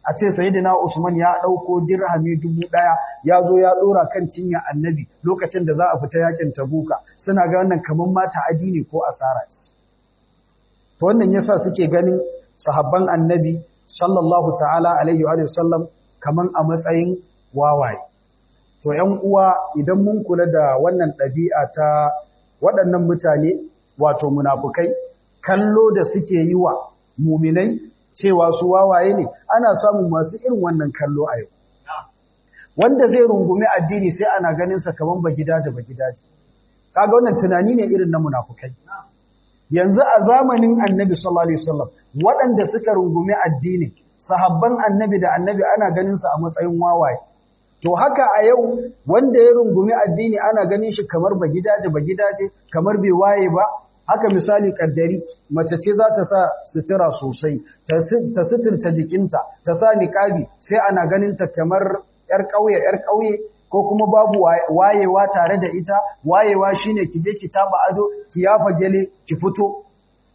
a ce sayyidina Usman ya dauko dirhami dubu daya ya zo ya dora kan cinya annabi lokacin da za a fita yakin tabuka suna ga wannan kaman mata addini ko asara ce to wannan yasa suke ganin sahabban annabi sallallahu ta'ala alaihi wa sallam kaman a matsayin wawaye to ƴan uwa idan mun kula da wannan ɗabi'a ta waɗannan mutane wato munafukai kallo da suke yi wa muminai cewa su wawaye ne ana samun masu irin wannan kallo a yau wanda zai rungumi addini sai ana ganin sa kaman ba gidaje ba gidaje kaga wannan tunani ne irin na munafukai yanzu a zamanin annabi sallallahu alaihi wasallam waɗanda suka rungumi addini sahabban annabi da annabi ana ganin sa a matsayin wawaye to haka a yau wanda ya rungumi addini ana ganin shi kamar ba gidaje ba gidaje kamar bai waye ba haka misali kaddari mace ce za ta sa sutura sosai ta suturta jikinta ta sa niqabi sai ana ganin ta kamar yar ƙauye yar ƙauye ko kuma babu wayewa tare da ita wayewa shine ki je ki taba ado ki yafa gele ki fito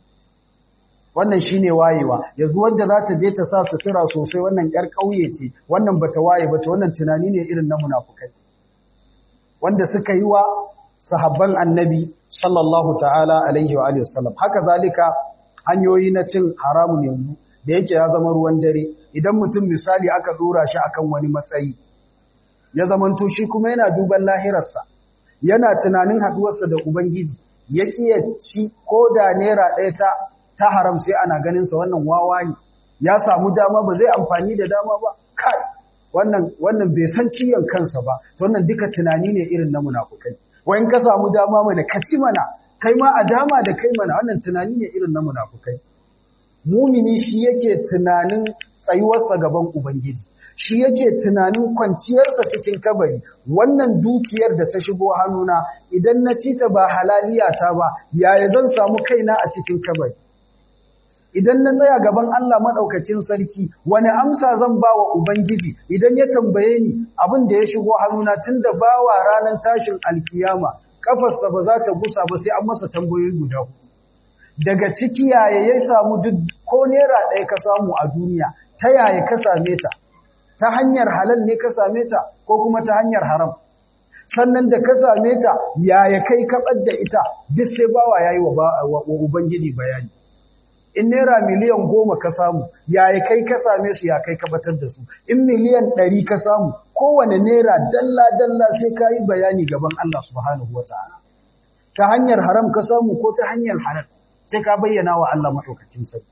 wannan shine wayewa yanzu wanda za ta je ta sa sutura sosai wannan yar ƙauye ce wannan bata waye ba ta wannan tunani ne irin na munafukai wanda suka yi wa sahabban annabi sallallahu ta'ala alaihi wa alihi wasallam haka zalika hanyoyi na cin haramun yanzu da yake ya zama ruwan dare idan mutum misali aka dora shi akan wani matsayi ya zamanto shi kuma yana duban lahirarsa yana tunanin haduwarsa da ubangiji ya ci ko da naira ɗaya ta ta haram sai ana ganin sa wannan wawa ne ya samu dama ba zai amfani da dama ba kai wannan wannan bai san ciyan kansa ba to wannan duka tunani ne irin na munafukai wayan ka samu dama mana ka ci mana kai ma a dama da kai mana wannan tunani ne irin na munafukai mumini shi yake tunanin tsayuwarsa gaban ubangiji shi yake tunanin kwanciyarsa cikin kabari wannan dukiyar da ta shigo hannuna idan na ci ta ba halaliyata ba yaya zan samu kaina a cikin kabari idan na tsaya gaban Allah maɗaukacin sarki wani amsa zan ba wa Ubangiji idan ya tambaye ni abin da ya shigo hannuna tun da ba wa ranar tashin alkiyama kafarsa ba za ta gusa ba sai an masa tambayoyi guda hudu daga ciki yaya ya samu duk ko naira ɗaya ka samu a duniya ta yaya ka same ta ta hanyar halal ne ka same ta ko kuma ta hanyar haram sannan da ka same ta yaya kai kaɓar da ita duk sai bawa ya yi wa Ubangiji bayani in naira miliyan goma ka samu yaya kai ka same su ya kai ka batar da su in miliyan ɗari ka samu kowane naira dalla-dalla sai ka yi bayani gaban Allah subhanahu wa ta'ala ta hanyar haram ka samu ko ta hanyar halal sai ka bayyana wa Allah maɗaukakin sarki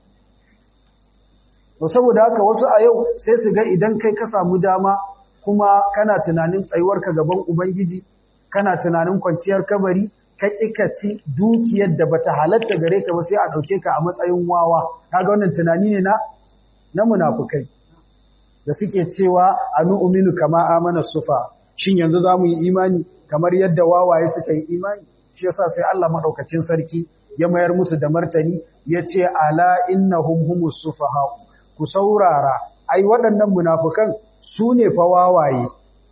to saboda haka wasu a yau sai su ga idan kai ka samu dama kuma kana tunanin tsayuwarka gaban ubangiji kana tunanin kwanciyar kabari ka ci dukiyar da bata halatta gare ka ba sai a ɗauke ka a matsayin wawa kaga wannan tunani ne na na munafukai da suke cewa anu'minu kama amana sufa shin yanzu zamu yi imani kamar yadda wawaye suka yi imani shi yasa sai Allah madaukakin sarki ya mayar musu da martani yace ala innahum humus sufaha ku saurara ai waɗannan munafukan su ne fa wawaye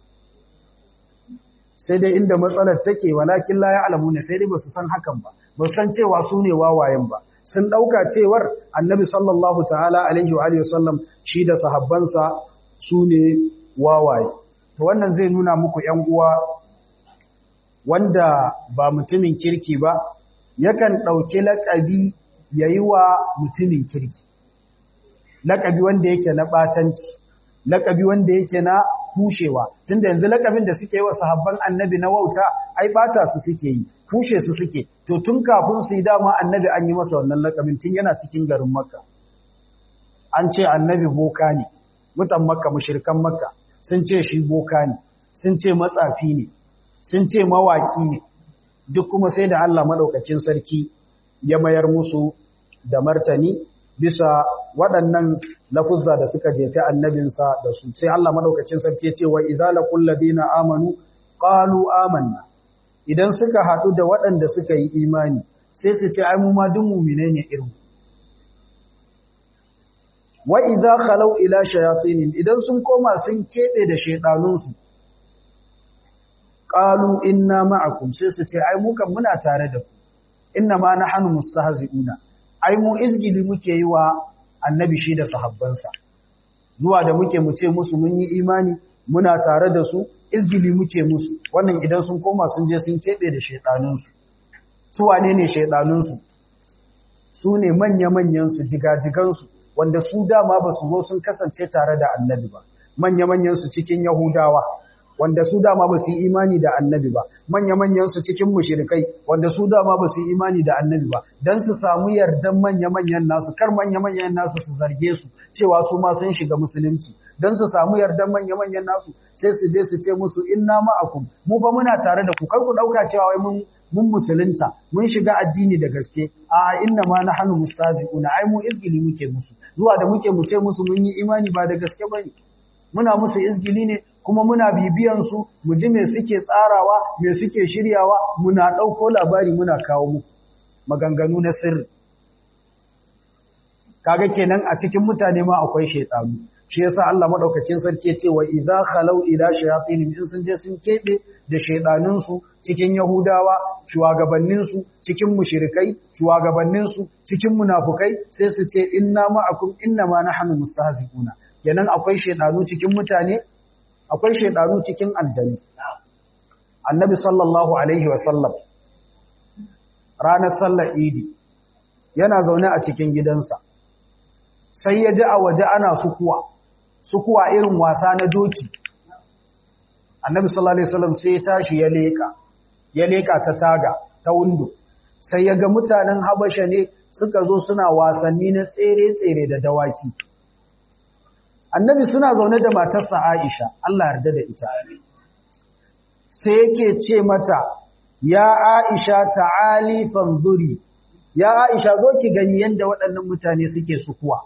sai dai inda matsalar take walakin la ya'lamuna sai dai basu san hakan ba ba san cewa su ne wawayen ba sun dauka cewar annabi sallallahu ta'ala alaihi wa alihi wasallam shi da sahabbansa su ne wawaye to wannan zai nuna muku ƴan uwa wanda ba mutumin kirki ba yakan dauki laƙabi yayi wa mutumin kirki laƙabi wanda yake na batanci laƙabi wanda yake na kushewa tunda yanzu lakabin da suke yi wa sahabban annabi na wauta ai bata su suke yi kushe su suke to tun kafin su yi dama annabi an yi masa wannan lakabin tun yana cikin garin makka an ce annabi boka ne mutan makka mushrikan makka sun ce shi boka ne sun ce matsafi ne sun ce mawaki ne duk kuma sai da Allah madaukakin sarki ya mayar musu da martani bisa waɗannan lafuzza da suka jefi annabinsa da su sai Allah madaukakin sarki ce wa idza laqul ladina amanu qalu amanna idan suka haɗu da waɗanda suka yi imani sai su ce ai mu ma duk mu'mine ne irin wa idza khalau ila shayatin idan sun koma sun kebe da shedanun su qalu inna ma'akum sai su ce ai mu kan muna tare da ku inna ma nahnu mustahzi'una ai mu izgili muke yi wa annabi shi da sahabbansa zuwa da muke mu ce musu mun yi imani muna tare da su izgili muke musu wannan idan sun koma sun je sun keɓe da shaiɗanunsu su wane ne shaiɗanunsu su ne manya-manyansu jigajigansu wanda su dama ba su zo sun kasance tare da annabi ba manya-manyansu cikin yahudawa wanda su dama ba su yi imani da annabi ba manya-manyansu cikin mushrikai wanda su dama ba su yi imani da annabi ba don su samu yardan manya-manyan nasu kar manya-manyan nasu su zarge su cewa su ma sun shiga musulunci don su samu yardan manya-manyan nasu sai su je su ce musu inna ma'akum mu ba muna tare da ku kar ku dauka cewa wai mun mun musulunta mun shiga addini da gaske a inna ma nahnu mustazi'una ai mu izgili muke musu zuwa da muke mu ce musu mun yi imani ba da gaske bane muna musu izgili ne kuma muna bibiyan su mu ji me suke tsarawa me suke shiryawa muna dauko labari muna kawo mu maganganu na sirri kaga kenan a cikin mutane ma akwai shaytanu shi yasa Allah madaukakin sarki ya ce wa idza khalau ila shayatin in sun je sun kebe da shaydanun su cikin yahudawa shugabannin su cikin mushrikai shugabannin su cikin munafukai sai su ce inna ma'akum inna ma nahnu mustahzi'una kenan akwai shaydanu cikin mutane akwai shaydanu cikin aljani annabi sallallahu alaihi wa sallam ranar sallar idi yana zaune a cikin gidansa sai ya ji a waje ana sukuwa sukuwa irin wasa na doki annabi sallallahu alaihi wasallam sai ya tashi ya leka ya leka ta taga ta windo sai ya ga mutanen habasha ne suka zo suna wasanni na tsere-tsere da dawaki annabi suna zaune da matarsa Aisha Allah yarda da ita sai yake ce mata ya Aisha ta'ali fanzuri ya Aisha zo ki gani yanda waɗannan mutane suke sukuwa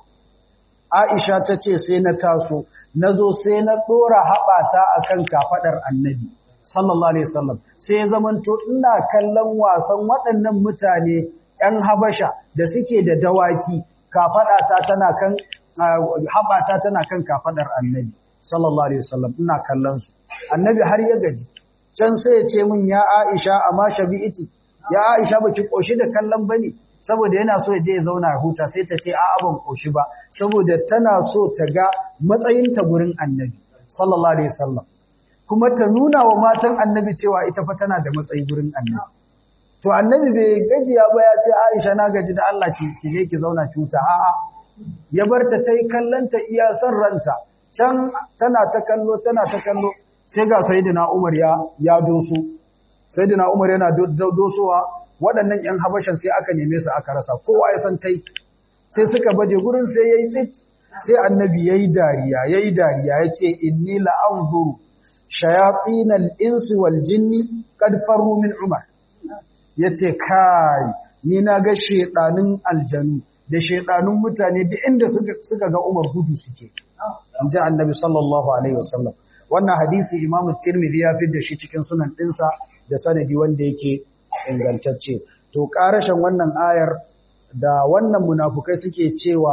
Aisha ta ce sai na taso, na zo sai na ɗora haɓata a kan kafaɗar annabi, sallallahu Alaihi wasallam, sai zamanto ina kallon wasan waɗannan mutane ‘yan habasha da suke da dawaki, kafaɗata tana kan, haɓata tana kan kafaɗar annabi, sallallahu Alaihi wasallam, ina kallon su. Annabi har ya gaji, can sai ya ce min ya Aisha amma shabi'iti, ya Aisha baki ƙoshi da kallon bane saboda yana so ya je ya zauna huta sai ta ce a'a ban koshi ba saboda tana so ta ga matsayinta gurin annabi sallallahu alaihi wasallam kuma ta nuna wa matan annabi cewa ita fa tana da matsayi gurin annabi to annabi bai gajiya ba ya ce Aisha na gaji da Allah ki ki je ki zauna ki huta a'a ya bar ta tai kallanta iya san ranta can tana ta kallo tana ta kallo sai ga sayyidina Umar ya ya doso sayyidina Umar yana dosowa waɗannan ‘yan habashan sai aka neme su aka rasa kowa ya san tai sai suka baje gurin sai ya yi tsit sai annabi ya yi dariya ya yi dariya ya ce inni la'anzuru shayatinal insu wal jinni kad farru min umar ya ce kai ni na ga shaidanin aljanu da shaidanun mutane duk inda suka ga umar gudu suke in ji annabi sallallahu alaihi wasallam wannan hadisi imamu tirmidhi ya fi da shi cikin sunan ɗinsa da sanadi wanda yake ingantacce to karashin wannan ayar da wannan munafukai suke cewa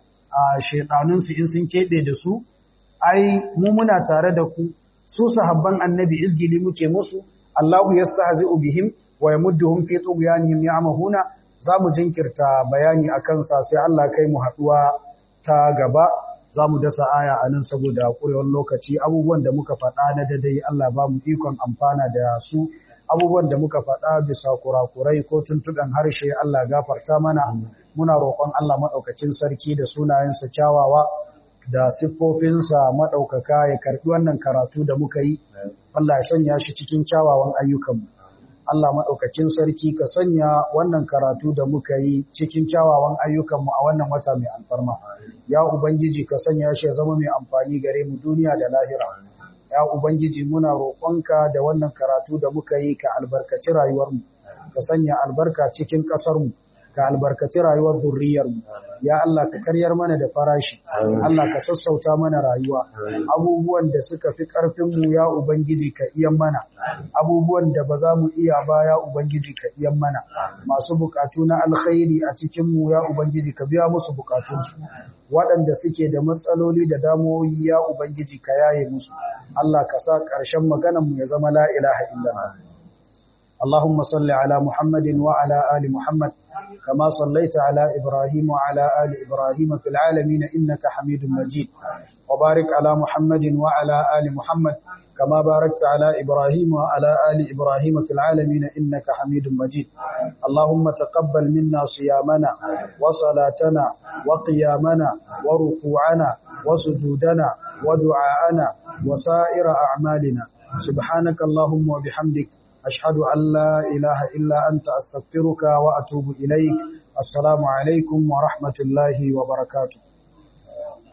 a shedanunsu in sun kebe da su ai mu muna tare da ku su sahabban annabi izgili muke musu Allahu yastahzi'u bihim wa yamudduhum fi tughyanihim ya'mahuna zamu jinkirta bayani akan sa sai Allah kai mu haduwa ta gaba zamu dasa aya anan saboda kurewar lokaci abubuwan da muka faɗa na dadai Allah ba mu ikon amfana da su abubuwan da muka faɗa bisa kurakurai ko tuntuɓen harshe Allah gafarta mana muna roƙon Allah maɗaukakin sarki da sunayensa kyawawa da siffofinsa maɗaukaka ya karɓi wannan karatu da muka yi Allah ya sanya shi cikin kyawawan ayyukanmu Allah maɗaukakin sarki ka sanya wannan karatu da muka yi cikin kyawawan ayyukanmu a wannan wata mai alfarma ya ubangiji ka sanya shi ya zama mai amfani gare mu duniya da lahira ya Ubangiji muna roƙonka da wannan karatu da muka yi ka albarkaci rayuwarmu, ka sanya albarka cikin ƙasarmu, ka albarkaci rayuwar zurriyarmu. Ya Allah ka karyar mana da farashi, Allah ka sassauta mana rayuwa, abubuwan da suka fi ƙarfinmu ya Ubangiji ka iyan mana, abubuwan da ba za mu iya ba ya Ubangiji ka iyan mana, masu buƙatu na alkhairi a cikinmu ya Ubangiji ka biya musu buƙatunsu. waɗanda suke da matsaloli da damuwoyi ya Ubangiji ka yaye musu, Allah ka sa ƙarshen maganarmu ya zama la ilaha illallah. اللهم صل على محمد وعلى آل محمد كما صليت على إبراهيم وعلى آل إبراهيم في العالمين إنك حميد مجيد وبارك على محمد وعلى آل محمد كما باركت على إبراهيم وعلى آل إبراهيم في العالمين إنك حميد مجيد اللهم تقبل منا صيامنا وصلاتنا وقيامنا وركوعنا وسجودنا ودعاءنا وسائر أعمالنا سبحانك اللهم وبحمدك أشهد أن لا إله إلا أنت أستغفرك وأتوب إليك السلام عليكم ورحمة الله وبركاته